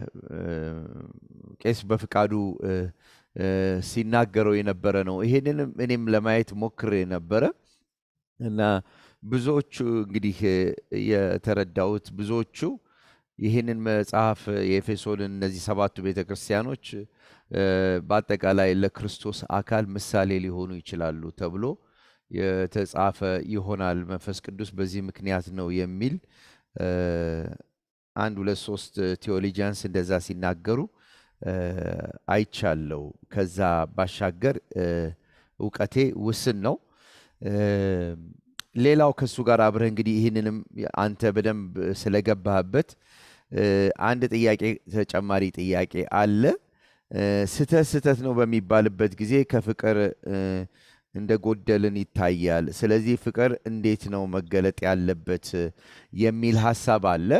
ቄስ በፍቃዱ ሲናገረው የነበረ ነው ይሄንንም እኔም ለማየት ሞክሬ ነበረ እና ብዙዎቹ እንግዲህ የተረዳሁት ብዙዎቹ ይህንን መጽሐፍ የኤፌሶንን እነዚህ ሰባቱ ቤተ ክርስቲያኖች በአጠቃላይ ለክርስቶስ አካል ምሳሌ ሊሆኑ ይችላሉ ተብሎ የተጻፈ ይሆናል መንፈስ ቅዱስ በዚህ ምክንያት ነው የሚል አንድ ሁለት ሶስት ቴዎሎጂያንስ እንደዛ ሲናገሩ አይቻለው ከዛ ባሻገር እውቀቴ ውስን ነው ሌላው ከእሱ ጋር አብረህ እንግዲህ ይህንንም አንተ በደንብ ስለገባህበት አንድ ጥያቄ ተጨማሪ ጥያቄ አለ ስተት ስተት ነው በሚባልበት ጊዜ ከፍቅር እንደ ጎደልን ይታያል ስለዚህ ፍቅር እንዴት ነው መገለጥ ያለበት የሚል ሀሳብ አለ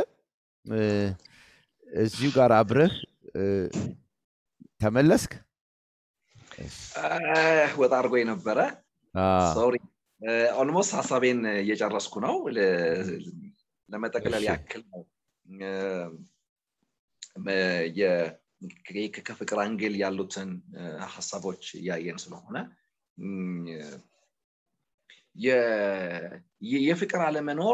እዚሁ ጋር አብረህ ተመለስክ ወጣ አድርጎ የነበረ ሶሪ ኦልሞስት ሀሳቤን እየጨረስኩ ነው ለመጠቅለል ያክል ነው ከፍቅር አንግል ያሉትን ሀሳቦች እያየን ስለሆነ የፍቅር አለመኖር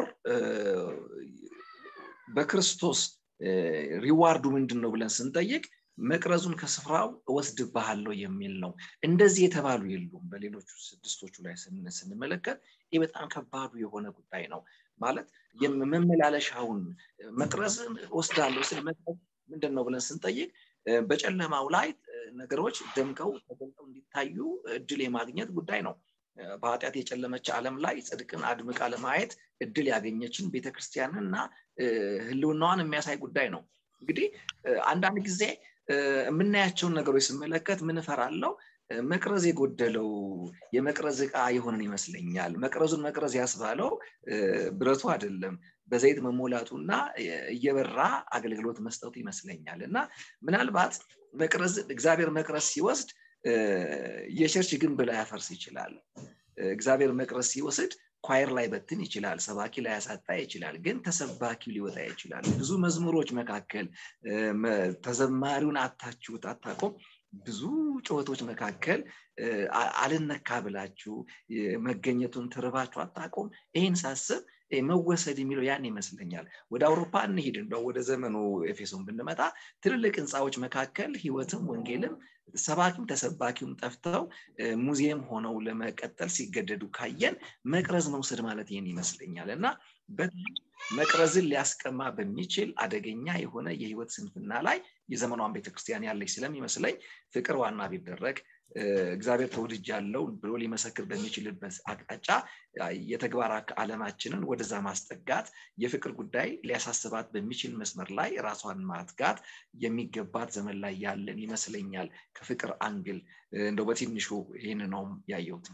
በክርስቶስ ሪዋርዱ ምንድን ነው ብለን ስንጠይቅ መቅረዙን ከስፍራው እወስድብሃለሁ የሚል ነው እንደዚህ የተባሉ የሉም በሌሎቹ ስድስቶቹ ላይ ስንመለከት ይህ በጣም ከባዱ የሆነ ጉዳይ ነው ማለት መመላለሻውን መቅረዝን ወስዳለሁ ስል መቅረዝ ምንድን ነው ብለን ስንጠይቅ በጨለማው ላይ ነገሮች ደምቀው ተገልጠው እንዲታዩ እድል የማግኘት ጉዳይ ነው በኃጢአት የጨለመች ዓለም ላይ ጽድቅን አድምቃ ለማየት እድል ያገኘችን ቤተክርስቲያንን እና ህልውናዋን የሚያሳይ ጉዳይ ነው እንግዲህ አንዳንድ ጊዜ የምናያቸውን ነገሮች ስመለከት ምን እፈራለው መቅረዝ የጎደለው የመቅረዝ እቃ የሆነን ይመስለኛል መቅረዙን መቅረዝ ያስባለው ብረቱ አይደለም በዘይት መሞላቱና እየበራ አገልግሎት መስጠቱ ይመስለኛል እና ምናልባት መቅረዝ እግዚአብሔር መቅረዝ ሲወስድ የቸርች ግንብ ላይ ያፈርስ ይችላል እግዚአብሔር መቅረዝ ሲወስድ ኳየር ላይ በትን ይችላል ሰባኪ ላይ ያሳጣ ይችላል ግን ተሰባኪው ሊወጣ ይችላል ብዙ መዝሙሮች መካከል ተዘማሪውን አታችሁት አታቆም ብዙ ጩኸቶች መካከል አልነካ ብላችሁ መገኘቱን ትርባችሁ አታቆም ይህን ሳስብ መወሰድ የሚለው ያን ይመስለኛል ወደ አውሮፓ እንሂድ እንደው ወደ ዘመኑ ኤፌሶን ብንመጣ ትልልቅ ህንፃዎች መካከል ህይወትም ወንጌልም ሰባኪም ተሰባኪውም ጠፍተው ሙዚየም ሆነው ለመቀጠል ሲገደዱ ካየን መቅረዝ መውሰድ ማለት ይህን ይመስለኛል እና መቅረዝን ሊያስቀማ በሚችል አደገኛ የሆነ የህይወት ስንፍና ላይ የዘመኗን ቤተክርስቲያን ያለች ስለሚመስለኝ ፍቅር ዋና ቢደረግ እግዚአብሔር ተወድጅ ያለው ብሎ ሊመሰክር በሚችልበት አቅጣጫ የተግባር አለማችንን ወደዛ ማስጠጋት የፍቅር ጉዳይ ሊያሳስባት በሚችል መስመር ላይ ራሷን ማትጋት የሚገባት ዘመን ላይ ያለን ይመስለኛል ከፍቅር አንግል እንደው በትንሹ ይህን ነውም ያየሁት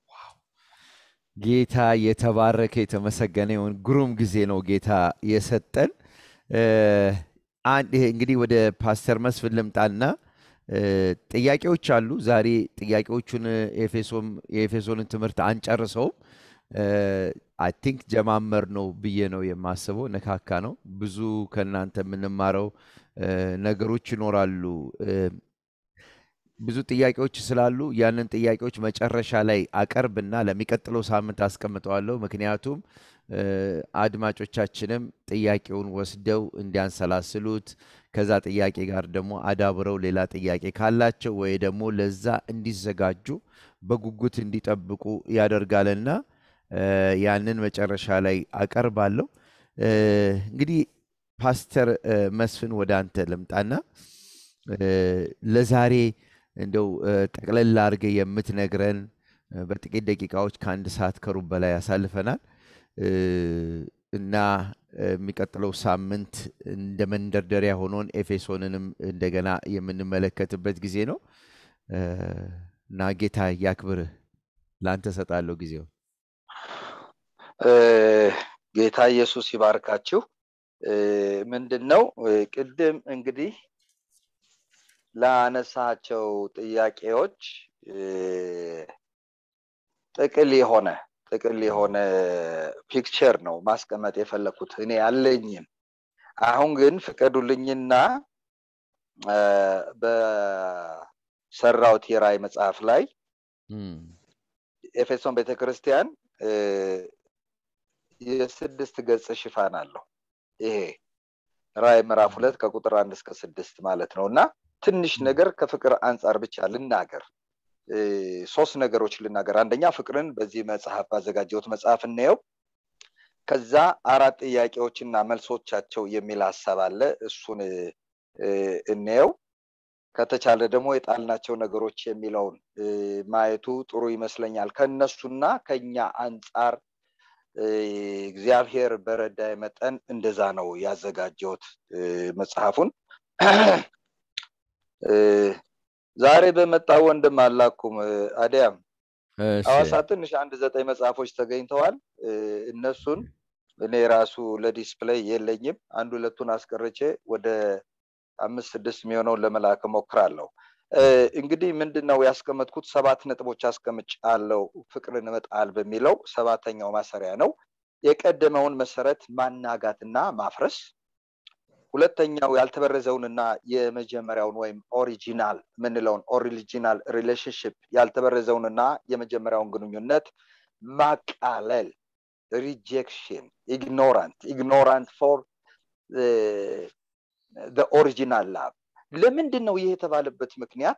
ጌታ የተባረከ የተመሰገነ ይሁን ግሩም ጊዜ ነው ጌታ የሰጠን እንግዲህ ወደ ፓስተር መስፍን ልምጣና ጥያቄዎች አሉ ዛሬ ጥያቄዎቹን የኤፌሶንን ትምህርት አንጨርሰውም አይ ቲንክ ጀማመር ነው ብዬ ነው የማስበው ነካካ ነው ብዙ ከእናንተ የምንማረው ነገሮች ይኖራሉ ብዙ ጥያቄዎች ስላሉ ያንን ጥያቄዎች መጨረሻ ላይ አቀርብና ለሚቀጥለው ሳምንት አስቀምጠዋለሁ። ምክንያቱም እ፣ አድማጮቻችንም ጥያቄውን ወስደው እንዲያንሰላስሉት ከዛ ጥያቄ ጋር ደግሞ አዳብረው ሌላ ጥያቄ ካላቸው ወይ ደግሞ ለዛ እንዲዘጋጁ በጉጉት እንዲጠብቁ ያደርጋልና እ፣ ያንን መጨረሻ ላይ አቀርባለሁ። እ፣ እንግዲህ ፓስተር እ፣ መስፍን ወደ አንተ ልምጣና እ፣ ለዛሬ እንደው እ፣ ጠቅለል አድርገህ የምትነግረን እ፣ በጥቂት ደቂቃዎች ከአንድ ሰዓት ከሩብ በላይ ያሳልፈናል እ፣ እና እ፣ የሚቀጥለው ሳምንት እንደ መንደርደሪያ ሆኖን ኤፌሶንንም እንደገና የምንመለከትበት ጊዜ ነው እ፣ እና ጌታ ያክብርህ። ለአንተ እሰጣለሁ ጊዜው። እ፣ ጌታ ኢየሱስ ይባርካችሁ። እ፣ ምንድን ነው እ፣ ቅድም እንግዲህ ላነሳቸው ጥያቄዎች እ፣ ጥቅል የሆነ ጥቅል የሆነ ፒክቸር ነው ማስቀመጥ የፈለኩት እኔ ያለኝን። አሁን ግን ፍቀዱልኝና እ፣ በሰራውት የራእይ መጽሐፍ ላይ እም፣ ኤፌሶን ቤተክርስቲያን እ፣ የስድስት ገጽ ሽፋን አለው። ይሄ ራእይ ምዕራፍ ሁለት ከቁጥር አንድ እስከ ስድስት ማለት ነው እና ትንሽ ነገር ከፍቅር አንጻር ብቻ ልናገር እ፣ ሶስት ነገሮች ልናገር። አንደኛ ፍቅርን በዚህ መጽሐፍ ባዘጋጀሁት መጽሐፍ እናየው። ከዛ አራት ጥያቄዎችና መልሶቻቸው የሚል ሀሳብ አለ። እሱን እ፣ እንየው። ከተቻለ ደግሞ የጣልናቸው ነገሮች የሚለውን እ፣ ማየቱ ጥሩ ይመስለኛል። ከእነሱና ከኛ አንጻር እ፣ እግዚአብሔር በረዳይ መጠን እንደዛ ነው ያዘጋጀሁት እ፣ መጽሐፉን እ፣ ዛሬ በመጣ ወንድም አላኩም እ፣ አዲያም እሺ፣ ሐዋሳ ትንሽ አንድ ዘጠኝ መጽሐፎች ተገኝተዋል። እ፣ እነሱን እኔ ራሱ ለዲስፕሌይ የለኝም። አንድ ሁለቱን አስቀርቼ ወደ አምስት ስድስት የሚሆነውን ለመላክ እሞክራለሁ። እ፣ እንግዲህ ምንድን ነው ያስቀመጥኩት? ሰባት ነጥቦች አስቀምጫለሁ። ፍቅርን መጣል በሚለው ሰባተኛው ማሰሪያ ነው። የቀደመውን መሰረት ማናጋትና ማፍረስ፣ ሁለተኛው ያልተበረዘውንና የመጀመሪያውን ወይም ኦሪጂናል የምንለውን ኦሪጂናል ሪሌሽንሽፕ ያልተበረዘውንና የመጀመሪያውን ግንኙነት ማቃለል ሪጀክሽን ኢግኖራንት ኢግኖራንት ፎር ኦሪጂናል ላቭ ለምንድን ነው ይህ የተባለበት ምክንያት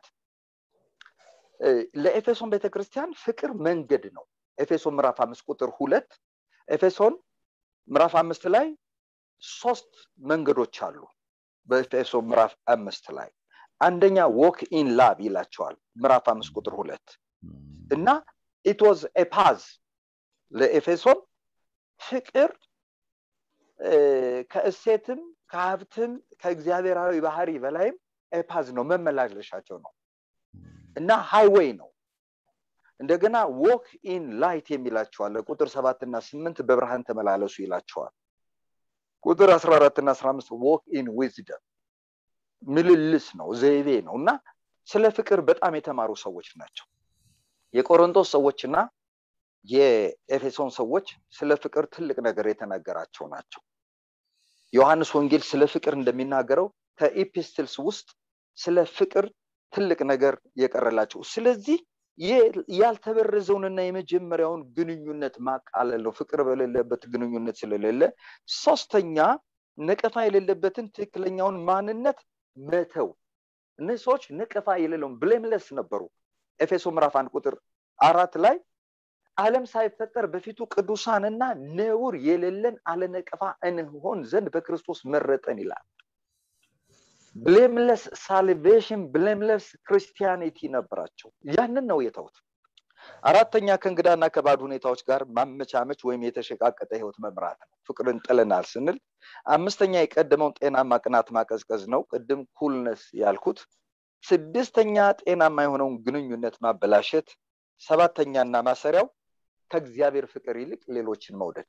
እ፣ ለኤፌሶን ቤተክርስቲያን ፍቅር መንገድ ነው ኤፌሶን ምዕራፍ አምስት ቁጥር ሁለት ኤፌሶን ምዕራፍ አምስት ላይ ሶስት መንገዶች አሉ በኤፌሶን ምዕራፍ አምስት ላይ አንደኛ ዎክ ኢን ላቭ ይላቸዋል ምዕራፍ አምስት ቁጥር ሁለት እና ኢት ዋዝ ኤፓዝ ለኤፌሶን ፍቅር እ፣ ከእሴትም ከሀብትም ከእግዚአብሔራዊ ባህሪ በላይም ኤፓዝ ነው መመላለሻቸው ነው እና ሃይዌይ ነው እንደገና ዎክ ኢን ላይት የሚላቸዋል ቁጥር ሰባትና ስምንት በብርሃን ተመላለሱ ይላቸዋል ቁጥር አስራ አራትና አስራ አምስት ዎክ ኢን ዊዝደም ምልልስ ነው ዘይቤ ነው እና ስለ ፍቅር በጣም የተማሩ ሰዎች ናቸው የቆሮንቶስ ሰዎችና የኤፌሶን ሰዎች ስለ ፍቅር ትልቅ ነገር የተነገራቸው ናቸው ዮሐንስ ወንጌል ስለ ፍቅር እንደሚናገረው ከኢፒስትልስ ውስጥ ስለ ፍቅር ትልቅ ነገር የቀረላቸው ስለዚህ የ- ያልተበረዘውንና የመጀመሪያውን ግንኙነት ማቃለል ነው ፍቅር በሌለበት ግንኙነት ስለሌለ ሶስተኛ ነቀፋ የሌለበትን ትክክለኛውን ማንነት መተው እነዚህ ሰዎች ነቀፋ የሌለውን ብሌምለስ ነበሩ ኤፌሶ ምዕራፍ አንድ ቁጥር አራት ላይ ዓለም ሳይፈጠር በፊቱ ቅዱሳንና ነውር የሌለን አለነቀፋ እንሆን ዘንድ በክርስቶስ መረጠን ይላል ብሌምለስ ሳልቬሽን ብሌምለስ ክርስቲያኒቲ ነበራቸው ያንን ነው የተውት አራተኛ ከእንግዳና ከባድ ሁኔታዎች ጋር ማመቻመች ወይም የተሸቃቀጠ ህይወት መምራት ነው ፍቅርን ጥለናል ስንል አምስተኛ የቀደመውን ጤናማ ቅናት ማቀዝቀዝ ነው ቅድም ኩልነስ ያልኩት ስድስተኛ ጤናማ የሆነውን ግንኙነት ማበላሸት ሰባተኛና ማሰሪያው ከእግዚአብሔር ፍቅር ይልቅ ሌሎችን መውደድ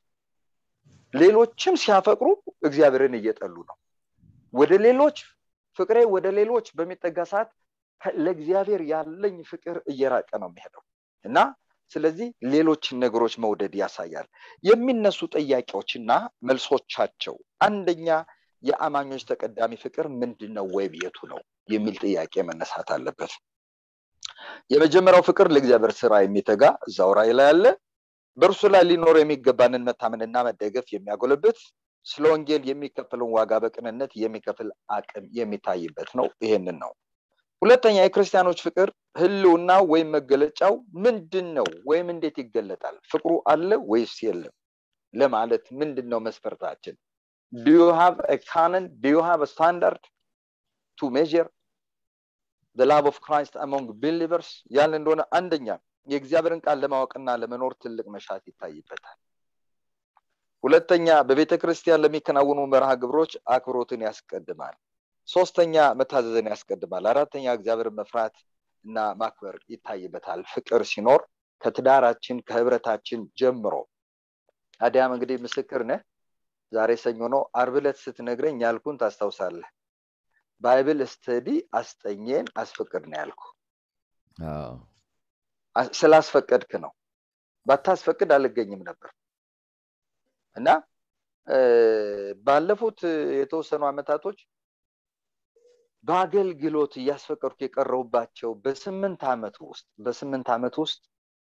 ሌሎችም ሲያፈቅሩ እግዚአብሔርን እየጠሉ ነው ወደ ሌሎች ፍቅሬ ወደ ሌሎች በሚጠጋ ሰዓት ከ- ለእግዚአብሔር ያለኝ ፍቅር እየራቀ ነው የሚሄደው እና ስለዚህ ሌሎችን ነገሮች መውደድ ያሳያል የሚነሱ ጥያቄዎችና መልሶቻቸው አንደኛ የአማኞች ተቀዳሚ ፍቅር ምንድን ነው ወይም የቱ ነው የሚል ጥያቄ መነሳት አለበት የመጀመሪያው ፍቅር ለእግዚአብሔር ስራ የሚተጋ እዛው ራእይ ላይ አለ በእርሱ ላይ ሊኖር የሚገባንን መታመንና መደገፍ የሚያጎለብት ስለ ወንጌል የሚከፍለውን ዋጋ በቅንነት የሚከፍል አቅም የሚታይበት ነው ይሄንን ነው ሁለተኛ የክርስቲያኖች ፍቅር ህልውና ወይም መገለጫው ምንድን ነው ወይም እንዴት ይገለጣል ፍቅሩ አለ ወይስ የለም ለማለት ምንድን ነው መስፈርታችን ዱ ዩ ሃቭ ካነን ዱ ዩ ሃቭ ስታንዳርድ ቱ ሜር the love of Christ among believers ያለ እንደሆነ አንደኛ የእግዚአብሔርን ቃል ለማወቅና ለመኖር ትልቅ መሻት ይታይበታል ሁለተኛ በቤተ ክርስቲያን ለሚከናወኑ መርሃ ግብሮች አክብሮትን ያስቀድማል ሶስተኛ መታዘዝን ያስቀድማል አራተኛ እግዚአብሔርን መፍራት እና ማክበር ይታይበታል ፍቅር ሲኖር ከትዳራችን ከህብረታችን ጀምሮ አዲያም እንግዲህ ምስክር ነህ ዛሬ ሰኞ ነው አርብ ዕለት ስትነግረኝ ያልኩን ታስታውሳለህ ባይብል ስተዲ አስጠኘን አስፈቅድ ነው ያልኩ ስላስፈቀድክ ነው ባታስፈቅድ አልገኝም ነበር እና ባለፉት የተወሰኑ አመታቶች በአገልግሎት እያስፈቀድኩ የቀረሁባቸው በስምንት ዓመት ውስጥ በስምንት ዓመት ውስጥ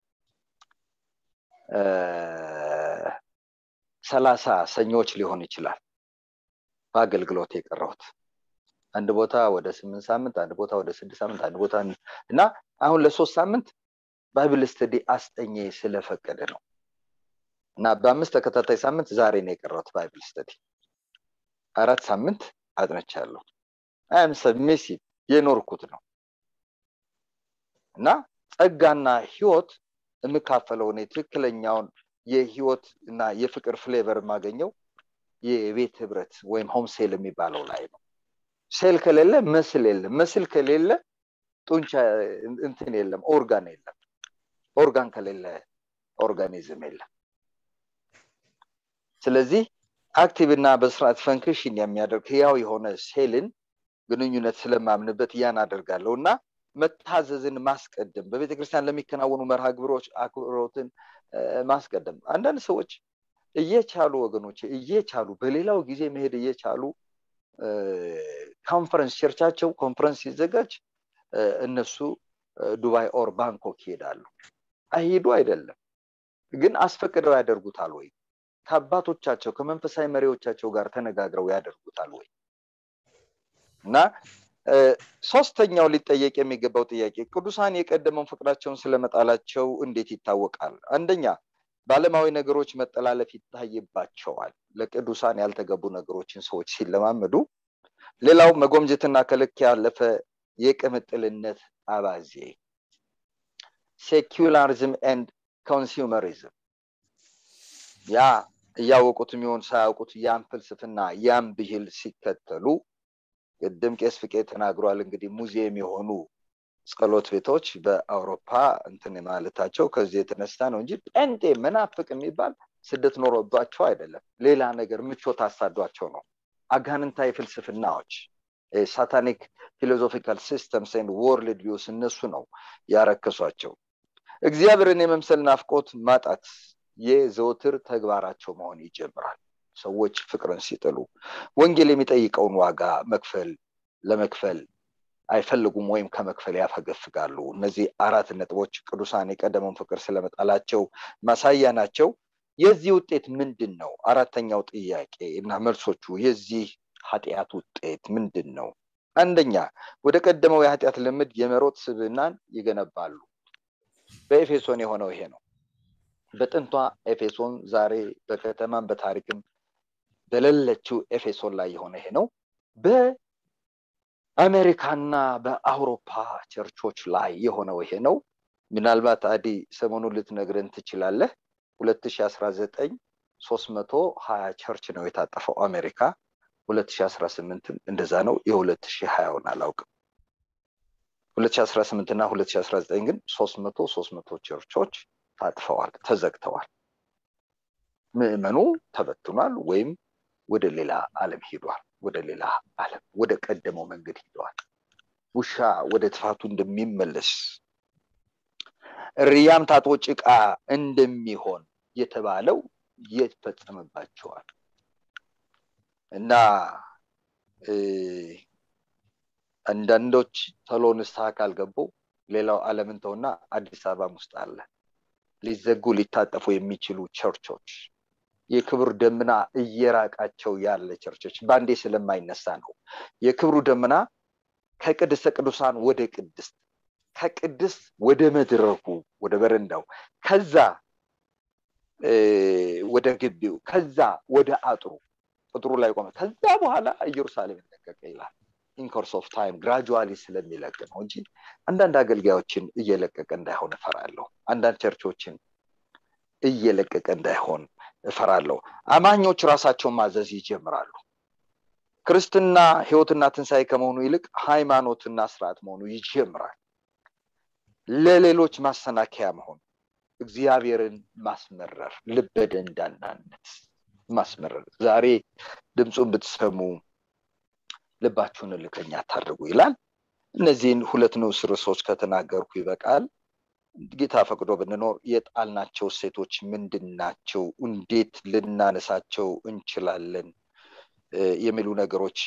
ሰላሳ ሰኞች ሊሆን ይችላል በአገልግሎት የቀረሁት አንድ ቦታ ወደ ስምንት ሳምንት አንድ ቦታ ወደ ስድስት ሳምንት አንድ ቦታ እና አሁን ለሶስት ሳምንት ባይብል ስተዲ አስጠኘ ስለፈቀደ ነው እና በአምስት ተከታታይ ሳምንት ዛሬ ነው የቀረሁት ባይብል ስተዲ አራት ሳምንት አጥነቻለሁ አም ሰብሚሲቭ የኖርኩት ነው እና ጸጋና ህይወት የምካፈለው እኔ ትክክለኛውን የህይወት እና የፍቅር ፍሌቨር የማገኘው የቤት ህብረት ወይም ሆም ሴል የሚባለው ላይ ነው ሴል ከሌለ መስል የለም መስል ከሌለ ጡንቻ እንትን የለም ኦርጋን የለም ኦርጋን ከሌለ ኦርጋኒዝም የለም ስለዚህ አክቲቭ እና በስርዓት ፈንክሽን የሚያደርግ ህያው የሆነ ሴልን ግንኙነት ስለማምንበት ያን አደርጋለሁ እና መታዘዝን ማስቀደም በቤተ ክርስቲያን ለሚከናወኑ መርሃ ግብሮች አክብሮትን ማስቀደም አንዳንድ ሰዎች እየቻሉ ወገኖች እየቻሉ በሌላው ጊዜ መሄድ እየቻሉ ኮንፈረንስ ቸርቻቸው ኮንፈረንስ ሲዘጋጅ እነሱ ዱባይ ኦር ባንኮክ ይሄዳሉ አይሄዱ አይደለም ግን አስፈቅደው ያደርጉታል ወይ ከአባቶቻቸው ከመንፈሳዊ መሪዎቻቸው ጋር ተነጋግረው ያደርጉታል ወይ እና ሶስተኛው ሊጠየቅ የሚገባው ጥያቄ ቅዱሳን የቀደመውን ፍቅራቸውን ስለመጣላቸው እንዴት ይታወቃል አንደኛ በአለማዊ ነገሮች መጠላለፍ ይታይባቸዋል ለቅዱሳን ያልተገቡ ነገሮችን ሰዎች ሲለማመዱ ሌላው መጎምጀትና ከልክ ያለፈ የቅምጥልነት አባዜ ሴኩላሪዝም ኤንድ ኮንሱመሪዝም ያ እያወቁት የሚሆን ሳያውቁት ያን ፍልስፍና ያን ብሂል ሲከተሉ ቅድም ቄስ ፍቄ ተናግሯል እንግዲህ ሙዚየም የሆኑ ጸሎት ቤቶች በአውሮፓ እንትን ማለታቸው ከዚህ የተነሳ ነው እንጂ ጴንጤ መናፍቅ የሚባል ስደት ኖሮባቸው አይደለም ሌላ ነገር ምቾት አሳዷቸው ነው አጋንንታዊ ፍልስፍናዎች ሳታኒክ ፊሎዞፊካል ሲስተምስ ወርልድ ቪውስ እነሱ ነው ያረከሷቸው እግዚአብሔርን የመምሰል ናፍቆት ማጣት የዘወትር ተግባራቸው መሆን ይጀምራል ሰዎች ፍቅርን ሲጥሉ ወንጌል የሚጠይቀውን ዋጋ መክፈል ለመክፈል አይፈልጉም ወይም ከመክፈል ያፈገፍጋሉ እነዚህ አራት ነጥቦች ቅዱሳን የቀደመውን ፍቅር ስለመጣላቸው ማሳያ ናቸው የዚህ ውጤት ምንድን ነው አራተኛው ጥያቄ እና መልሶቹ የዚህ ኃጢአት ውጤት ምንድን ነው አንደኛ ወደ ቀደመው የኃጢአት ልምድ የመሮጥ ስብናን ይገነባሉ በኤፌሶን የሆነው ይሄ ነው በጥንቷ ኤፌሶን ዛሬ በከተማም በታሪክም በሌለችው ኤፌሶን ላይ የሆነ ይሄ ነው በአሜሪካና በአውሮፓ ቸርቾች ላይ የሆነው ይሄ ነው ምናልባት አዲ ሰሞኑን ልትነግረን ትችላለህ 2019 320 ቸርች ነው የታጠፈው አሜሪካ 2018 እንደዛ ነው የ2020ውን አላውቅም 2018 እና 2019 ግን 300 300 ቸርቾች ታጥፈዋል ተዘግተዋል ምዕመኑ ተበትኗል ወይም ወደ ሌላ አለም ሂዷል ወደ ሌላ አለም ወደ ቀደመው መንገድ ሂደዋል ውሻ ወደ ትፋቱ እንደሚመለስ ሪያም ታጥቦ ጭቃ እንደሚሆን የተባለው ይፈጸምባቸዋል እና አንዳንዶች ተሎ ንስሐ ካልገቡ ሌላው ዓለምን ተውና አዲስ አበባም ውስጥ አለ ሊዘጉ ሊታጠፉ የሚችሉ ቸርቾች የክብር ደመና እየራቃቸው ያለ ቸርቾች በአንዴ ስለማይነሳ ነው የክብሩ ደመና ከቅድስተ ቅዱሳን ወደ ቅድስት ከቅድስት ወደ መድረኩ ወደ በረንዳው ከዛ ወደ ግቢው ከዛ ወደ አጥሩ ቅጥሩ ላይ ቆመ ከዛ በኋላ ኢየሩሳሌም ለቀቀ ይላል ኢንኮርስ ኦፍ ታይም ግራጁዋሊ ስለሚለቅ ነው እንጂ አንዳንድ አገልጋዮችን እየለቀቀ እንዳይሆን እፈራለሁ አንዳንድ ቸርቾችን እየለቀቀ እንዳይሆን እፈራለሁ አማኞች ራሳቸውን ማዘዝ ይጀምራሉ ክርስትና ህይወትና ትንሣኤ ከመሆኑ ይልቅ ሃይማኖትና ስርዓት መሆኑ ይጀምራል ለሌሎች ማሰናከያ መሆን እግዚአብሔርን ማስመረር ልበደንዳናነት ማስመረር ዛሬ ድምፁን ብትሰሙ ልባችሁን እልከኛ አታድርጉ ይላል እነዚህን ሁለት ንዑስ ርዕሶች ከተናገርኩ ይበቃል ጌታ ፈቅዶ ብንኖር የጣልናቸው ሴቶች ምንድን ናቸው እንዴት ልናነሳቸው እንችላለን የሚሉ ነገሮች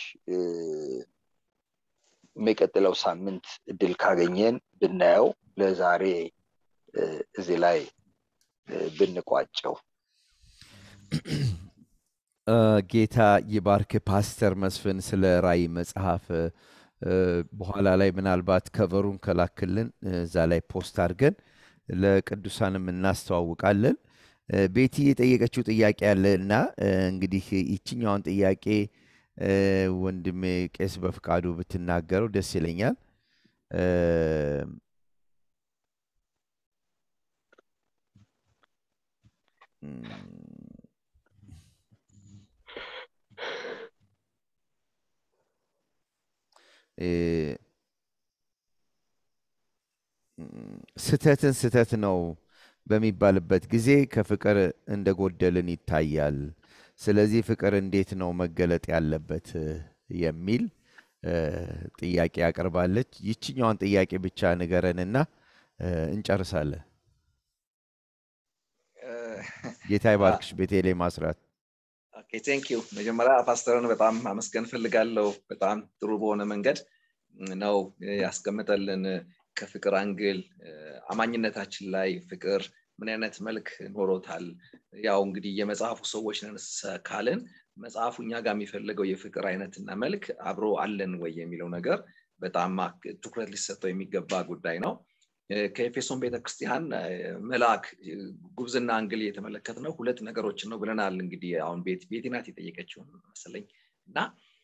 የሚቀጥለው ሳምንት እድል ካገኘን ብናየው ለዛሬ እዚህ ላይ ብንቋጨው ጌታ ይባርክ ፓስተር መስፍን ስለ ራይ መጽሐፍ በኋላ ላይ ምናልባት ከቨሩን ከላክልን እዛ ላይ ፖስት አድርገን ለቅዱሳንም እናስተዋውቃለን ቤቲ የጠየቀችው ጥያቄ አለ እና እንግዲህ ይችኛውን ጥያቄ ወንድሜ ቄስ በፍቃዱ ብትናገረው ደስ ይለኛል ስተትን ስተት ነው በሚባልበት ጊዜ ከፍቅር እንደጎደልን ይታያል ስለዚህ ፍቅር እንዴት ነው መገለጥ ያለበት የሚል ጥያቄ ያቀርባለች ይችኛዋን ጥያቄ ብቻ ንገረንና እንጨርሳለን ጌታ ይባርክሽ ቤቴሌ ማስራት ቴንክ ዩ መጀመሪያ ፓስተርን በጣም አመስገን ፈልጋለሁ በጣም ጥሩ በሆነ መንገድ ነው ያስቀምጠልን ከፍቅር አንግል አማኝነታችን ላይ ፍቅር ምን አይነት መልክ ኖሮታል ያው እንግዲህ የመጽሐፉ ሰዎች ነን ካልን መጽሐፉ እኛ ጋር የሚፈልገው የፍቅር አይነትና መልክ አብሮ አለን ወይ የሚለው ነገር በጣም ትኩረት ሊሰጠው የሚገባ ጉዳይ ነው ከኤፌሶን ቤተክርስቲያን መልአክ ጉብዝና አንግል እየተመለከት ነው ሁለት ነገሮችን ነው ብለናል እንግዲህ አሁን ቤት ቤቲናት የጠየቀችውን መሰለኝ እና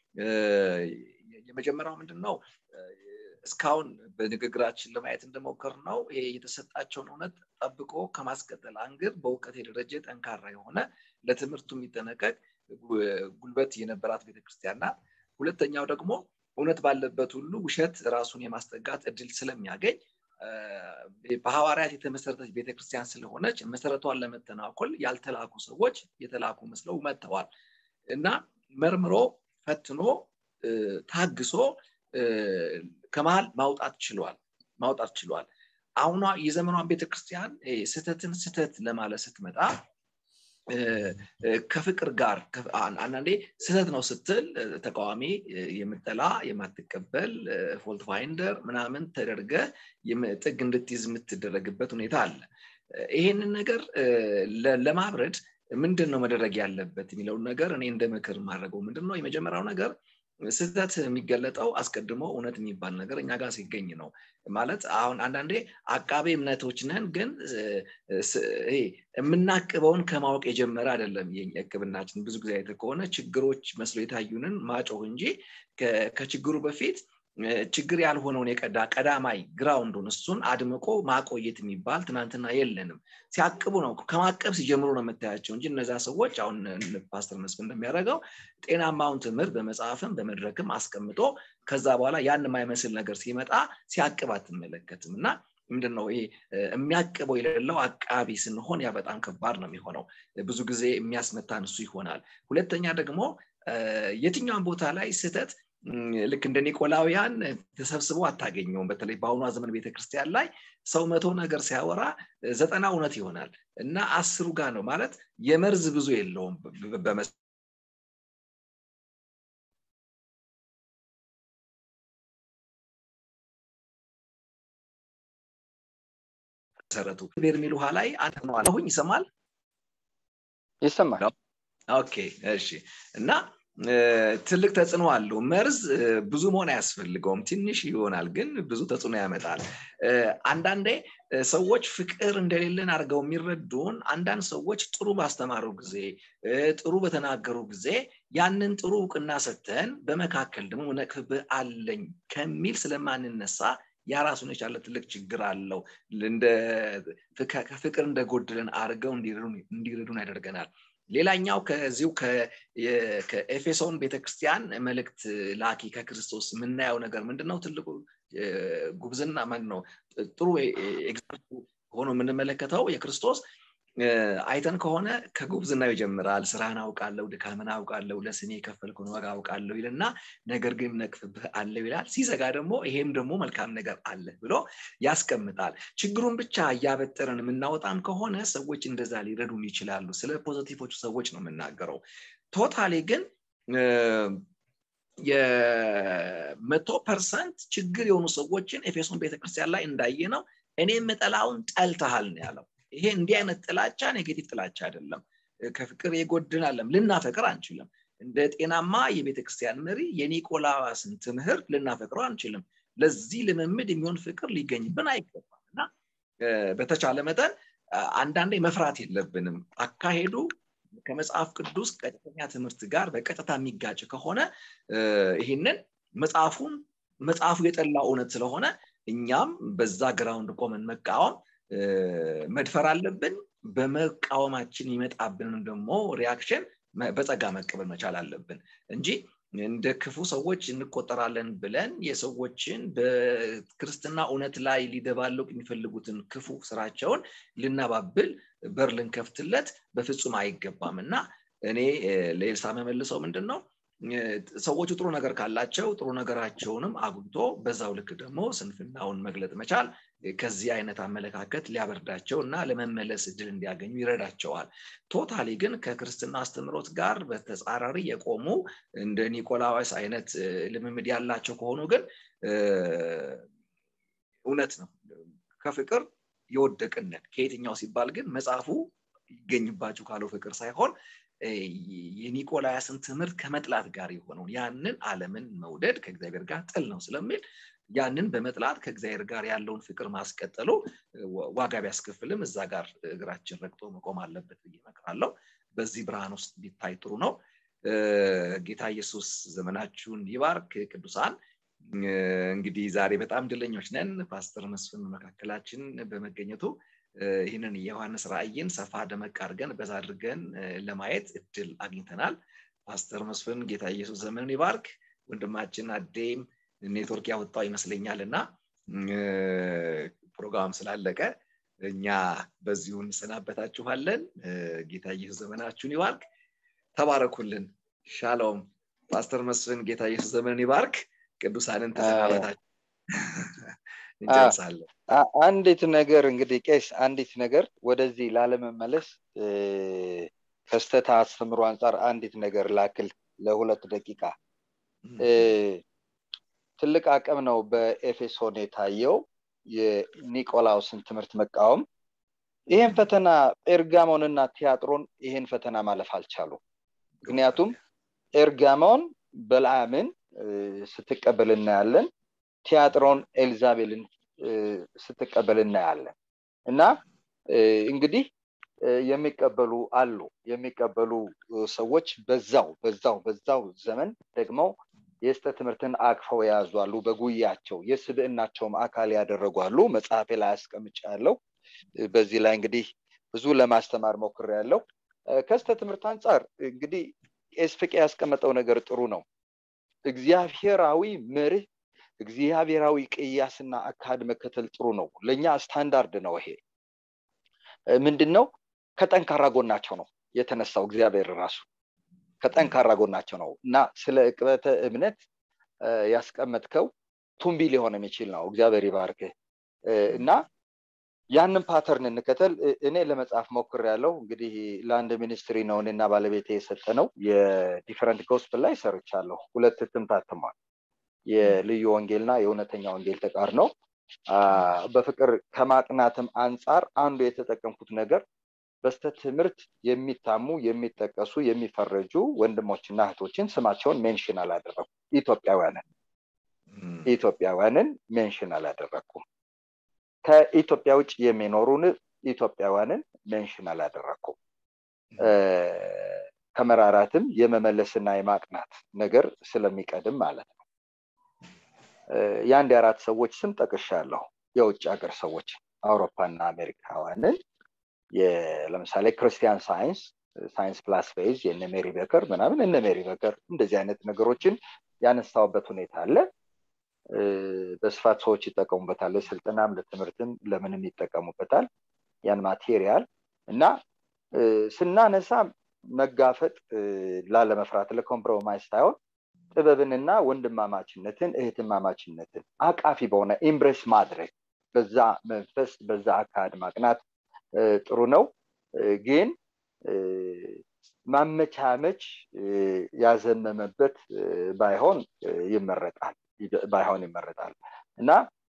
የመጀመሪያው ምንድን ነው እስካሁን በንግግራችን ለማየት እንደሞከር ነው ይሄ የተሰጣቸውን እውነት ጠብቆ ከማስቀጠል አንግር በእውቀት የደረጀ ጠንካራ የሆነ ለትምህርቱ የሚጠነቀቅ ጉልበት የነበራት ቤተክርስቲያን ናት ሁለተኛው ደግሞ እውነት ባለበት ሁሉ ውሸት ራሱን የማስጠጋት እድል ስለሚያገኝ በሐዋርያት የተመሰረተች ቤተክርስቲያን ስለሆነች መሰረቷን ለመተናኮል ያልተላኩ ሰዎች የተላኩ መስለው መጥተዋል እና መርምሮ ፈትኖ ታግሶ ከመሀል ማውጣት ችሏል ማውጣት ችሏል አሁኗ የዘመኗን ቤተክርስቲያን ስተትን ስተት ለማለት ስትመጣ ከፍቅር ጋር አንዳንዴ ስህተት ነው ስትል ተቃዋሚ የምጠላ የማትቀበል ፎልት ፋይንደር ምናምን ተደርገ ጥግ እንድትይዝ የምትደረግበት ሁኔታ አለ ይሄንን ነገር ለማብረድ ምንድን ነው መደረግ ያለበት የሚለውን ነገር እኔ እንደ ምክር ማድረገው ምንድን ነው የመጀመሪያው ነገር ስህተት የሚገለጠው አስቀድሞ እውነት የሚባል ነገር እኛ ጋር ሲገኝ ነው ማለት አሁን አንዳንዴ አቃቤ እምነቶች ነን ግን የምናቅበውን ከማወቅ የጀመረ አይደለም የቅብናችን ብዙ ጊዜ አይተ ከሆነ ችግሮች መስሎ የታዩንን ማጮህ እንጂ ከችግሩ በፊት ችግር ያልሆነውን የቀዳ ቀዳማይ ግራውንዱን እሱን አድምቆ ማቆየት የሚባል ትናንትና የለንም ሲያቅቡ ነው ከማቀብ ሲጀምሩ ነው የምታያቸው እንጂ እነዚያ ሰዎች አሁን ፓስተር መስፍን እንደሚያደርገው ጤናማውን ትምህርት በመጽሐፍም በመድረክም አስቀምጦ ከዛ በኋላ ያን የማይመስል ነገር ሲመጣ ሲያቅብ አትመለከትም እና ምንድነው ይሄ የሚያቅበው የሌለው አቃቢ ስንሆን ያ በጣም ከባድ ነው የሚሆነው ብዙ ጊዜ የሚያስመታን እሱ ይሆናል ሁለተኛ ደግሞ የትኛውን ቦታ ላይ ስህተት ልክ እንደ ኒቆላውያን ተሰብስቦ አታገኘውም በተለይ በአሁኗ ዘመን ቤተክርስቲያን ላይ ሰው መቶ ነገር ሲያወራ ዘጠና እውነት ይሆናል እና አስሩ ጋር ነው ማለት የመርዝ ብዙ የለውም መሰረቱ በርሜል ውሃ ላይ አንድ ነው አለሁኝ ይሰማል ይሰማል ኦኬ እሺ እና ትልቅ ተጽዕኖ አለው መርዝ ብዙ መሆን አያስፈልገውም ትንሽ ይሆናል ግን ብዙ ተጽዕኖ ያመጣል አንዳንዴ ሰዎች ፍቅር እንደሌለን አድርገው የሚረዱን አንዳንድ ሰዎች ጥሩ ባስተማሩ ጊዜ ጥሩ በተናገሩ ጊዜ ያንን ጥሩ እውቅና ሰተን በመካከል ደግሞ ነቅፍብህ አለኝ ከሚል ስለማንነሳ ያ ራሱን የቻለ ትልቅ ችግር አለው እንደ ፍቅር እንደጎድለን አድርገው እንዲረዱን ያደርገናል ሌላኛው ከዚሁ ከኤፌሶን ቤተክርስቲያን መልእክት ላኪ ከክርስቶስ የምናየው ነገር ምንድነው ትልቁ ጉብዝና ማን ነው ጥሩ ኤግዛምፕል ሆኖ የምንመለከተው የክርስቶስ አይተን ከሆነ ከጉብዝናው ይጀምራል ስራህን አውቃለሁ ድካምን አውቃለሁ ለስሜ የከፈልኩን ዋጋ አውቃለሁ ይልና ነገር ግን ነቅፍብህ አለው ይላል ሲዘጋ ደግሞ ይሄም ደግሞ መልካም ነገር አለ ብሎ ያስቀምጣል ችግሩን ብቻ እያበጠረን የምናወጣም ከሆነ ሰዎች እንደዛ ሊረዱን ይችላሉ ስለ ፖዘቲቮቹ ሰዎች ነው የምናገረው ቶታሊ ግን የመቶ ፐርሰንት ችግር የሆኑ ሰዎችን ኤፌሶን ቤተክርስቲያን ላይ እንዳየ ነው እኔ የምጠላውን ጠልተሃል ነው ያለው ይሄ እንዲህ አይነት ጥላቻ ኔጌቲቭ ጥላቻ አይደለም ከፍቅር የጎድን አለም ልናፈቅር አንችልም እንደ ጤናማ የቤተክርስቲያን መሪ የኒቆላዋስን ትምህርት ልናፈቅረው አንችልም ለዚህ ልምምድ የሚሆን ፍቅር ሊገኝብን አይገባም እና በተቻለ መጠን አንዳንዴ መፍራት የለብንም አካሄዱ ከመጽሐፍ ቅዱስ ቀጥተኛ ትምህርት ጋር በቀጥታ የሚጋጭ ከሆነ ይህንን መጽሐፉን መጽሐፉ የጠላው እውነት ስለሆነ እኛም በዛ ግራውንድ ቆመን መቃወም መድፈር አለብን በመቃወማችን ይመጣብንን ደግሞ ሪያክሽን በጸጋ መቀበል መቻል አለብን እንጂ እንደ ክፉ ሰዎች እንቆጠራለን ብለን የሰዎችን በክርስትና እውነት ላይ ሊደባለቁ የሚፈልጉትን ክፉ ስራቸውን ልናባብል በር ልንከፍትለት በፍጹም አይገባም እና እኔ ለኤልሳ መመልሰው ምንድን ነው ሰዎቹ ጥሩ ነገር ካላቸው ጥሩ ነገራቸውንም አጉልቶ በዛው ልክ ደግሞ ስንፍናውን መግለጥ መቻል ከዚህ አይነት አመለካከት ሊያበርዳቸው እና ለመመለስ እድል እንዲያገኙ ይረዳቸዋል ቶታሊ ግን ከክርስትና አስተምሮት ጋር በተጻራሪ የቆሙ እንደ ኒቆላዋስ አይነት ልምምድ ያላቸው ከሆኑ ግን እውነት ነው ከፍቅር የወደቅነት ከየትኛው ሲባል ግን መጽሐፉ ይገኝባችሁ ካለው ፍቅር ሳይሆን የኒቆላያስን ትምህርት ከመጥላት ጋር የሆነውን ያንን አለምን መውደድ ከእግዚአብሔር ጋር ጥል ነው ስለሚል ያንን በመጥላት ከእግዚአብሔር ጋር ያለውን ፍቅር ማስቀጠሉ ዋጋ ቢያስከፍልም እዛ ጋር እግራችን ረግጦ መቆም አለበት ብዬ እመክራለሁ በዚህ ብርሃን ውስጥ ቢታይ ጥሩ ነው ጌታ ኢየሱስ ዘመናችሁን ይባርክ ቅዱሳን እንግዲህ ዛሬ በጣም ድለኞች ነን ፓስተር መስፍን መካከላችን በመገኘቱ ይህንን የዮሐንስ ራእይን ሰፋ ደመቅ አድርገን በዛ አድርገን ለማየት እድል አግኝተናል ፓስተር መስፍን ጌታ ኢየሱስ ዘመንን ይባርክ ወንድማችን አዴም ኔትወርክ ያወጣው ይመስለኛል እና ፕሮግራም ስላለቀ እኛ በዚሁ እንሰናበታችኋለን ጌታ ኢየሱስ ዘመናችሁን ይባርክ ተባረኩልን ሻሎም ፓስተር መስፍን ጌታ ኢየሱስ ዘመንን ይባርክ ቅዱሳንን ተሰናበታችሁ እንጨርሳለን አንዲት ነገር እንግዲህ ቄስ አንዲት ነገር ወደዚህ ላለመመለስ ከስተታ አስተምሮ አንጻር አንዲት ነገር ላክል ለሁለት ደቂቃ ትልቅ አቅም ነው በኤፌሶን የታየው የኒቆላውስን ትምህርት መቃወም ይህን ፈተና ኤርጋሞንና ቲያጥሮን ይህን ፈተና ማለፍ አልቻሉ ምክንያቱም ኤርጋሞን በልአምን ስትቀበል እናያለን ቲያጥሮን ኤልዛቤልን ስትቀበል እናያለን እና እንግዲህ የሚቀበሉ አሉ የሚቀበሉ ሰዎች በዛው በዛው በዛው ዘመን ደግሞ የስተ ትምህርትን አቅፈው የያዙ አሉ በጉያቸው የስብዕናቸውም አካል ያደረጉ አሉ መጽሐፌ ላይ አስቀምጫ ያለው በዚህ ላይ እንግዲህ ብዙ ለማስተማር ሞክር ያለው ከስተ ትምህርት አንጻር እንግዲህ ቄስ ፍቄ ያስቀመጠው ነገር ጥሩ ነው እግዚአብሔራዊ መርህ እግዚአብሔራዊ ቅያስና አካድ መከተል ጥሩ ነው ለእኛ ስታንዳርድ ነው ይሄ ምንድን ነው ከጠንካራ ጎናቸው ነው የተነሳው እግዚአብሔር ራሱ ከጠንካራ ጎናቸው ነው እና ስለ እቅበተ እምነት ያስቀመጥከው ቱምቢ ሊሆን የሚችል ነው እግዚአብሔር ይባርክ እና ያንን ፓተርን እንከተል እኔ ለመጽሐፍ ሞክር ያለው እንግዲህ ለአንድ ሚኒስትሪ ነው እኔና ባለቤቴ የሰጠ ነው የዲፈረንት ጎስፕል ላይ ሰርቻለሁ ሁለት እትም ታትሟል የልዩ ወንጌልና የእውነተኛ ወንጌል ተቃር ነው በፍቅር ከማቅናትም አንጻር አንዱ የተጠቀምኩት ነገር በስተ ትምህርት የሚታሙ የሚጠቀሱ የሚፈረጁ ወንድሞችና እህቶችን ስማቸውን ሜንሽን አላደረኩም ኢትዮጵያውያንን ኢትዮጵያውያንን ሜንሽን አላደረኩም ከኢትዮጵያ ውጭ የሚኖሩን ኢትዮጵያውያንን ሜንሽን አላደረኩም ከመራራትም የመመለስና የማቅናት ነገር ስለሚቀድም ማለት ነው የአንድ የአራት ሰዎች ስም ጠቅሻለሁ የውጭ ሀገር ሰዎች አውሮፓና አሜሪካውያንን ለምሳሌ ክርስቲያን ሳይንስ ሳይንስ ፕላስ ፌዝ የነ ሜሪ በከር ምናምን እነ ሜሪ በከር እንደዚህ አይነት ነገሮችን ያነሳውበት ሁኔታ አለ በስፋት ሰዎች ይጠቀሙበታል ለስልጠናም ለትምህርትም ለምንም ይጠቀሙበታል ያን ማቴሪያል እና ስናነሳ መጋፈጥ ላለመፍራት ለኮምፕሮማይዝ ሳይሆን ጥበብንና ወንድማማችነትን እህትማማችነትን አቃፊ በሆነ ኢምብሬስ ማድረግ በዛ መንፈስ በዛ አካሄድ ማቅናት ጥሩ ነው ግን ማመቻመች ያዘመመበት ባይሆን ይመረጣል ባይሆን ይመረጣል እና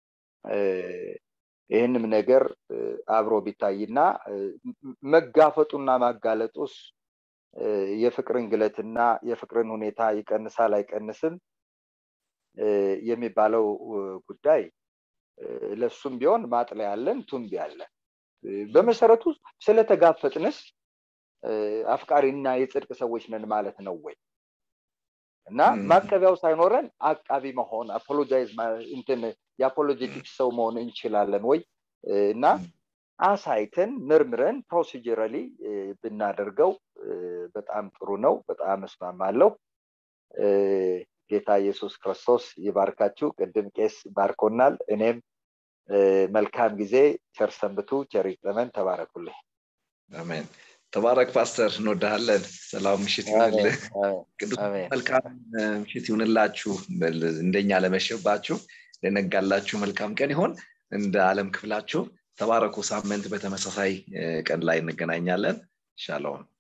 ይህንም ነገር አብሮ ቢታይና መጋፈጡና ማጋለጡስ የፍቅርን ግለትና የፍቅርን ሁኔታ ይቀንሳል አይቀንስም የሚባለው ጉዳይ ለሱም ቢሆን ማጥለያ ያለን ቱንቢ አለን በመሰረቱ ስለተጋፈጥንስ አፍቃሪና የጽድቅ ሰዎች ነን ማለት ነው ወይ እና ማቀቢያው ሳይኖረን አቃቢ መሆን አፖሎጃይዝ እንትን የአፖሎጀቲክ ሰው መሆን እንችላለን ወይ እና አሳይተን ምርምረን ፕሮሲጀራሊ ብናደርገው በጣም ጥሩ ነው በጣም እስማማለሁ ጌታ ኢየሱስ ክርስቶስ ይባርካችሁ ቅድም ቄስ ባርኮናል እኔም መልካም ጊዜ ቸር ሰንብቱ ቸር ይግጠመን ተባረኩልኝ አሜን ተባረክ ፓስተር እንወዳለን ሰላም ምሽት ይሁንልህ ቅዱስ መልካም ምሽት ይሁንላችሁ እንደኛ ለመሸባችሁ ለነጋላችሁ መልካም ቀን ይሆን እንደ አለም ክፍላችሁ ተባረኩ ሳምንት በተመሳሳይ ቀን ላይ እንገናኛለን ሻሎም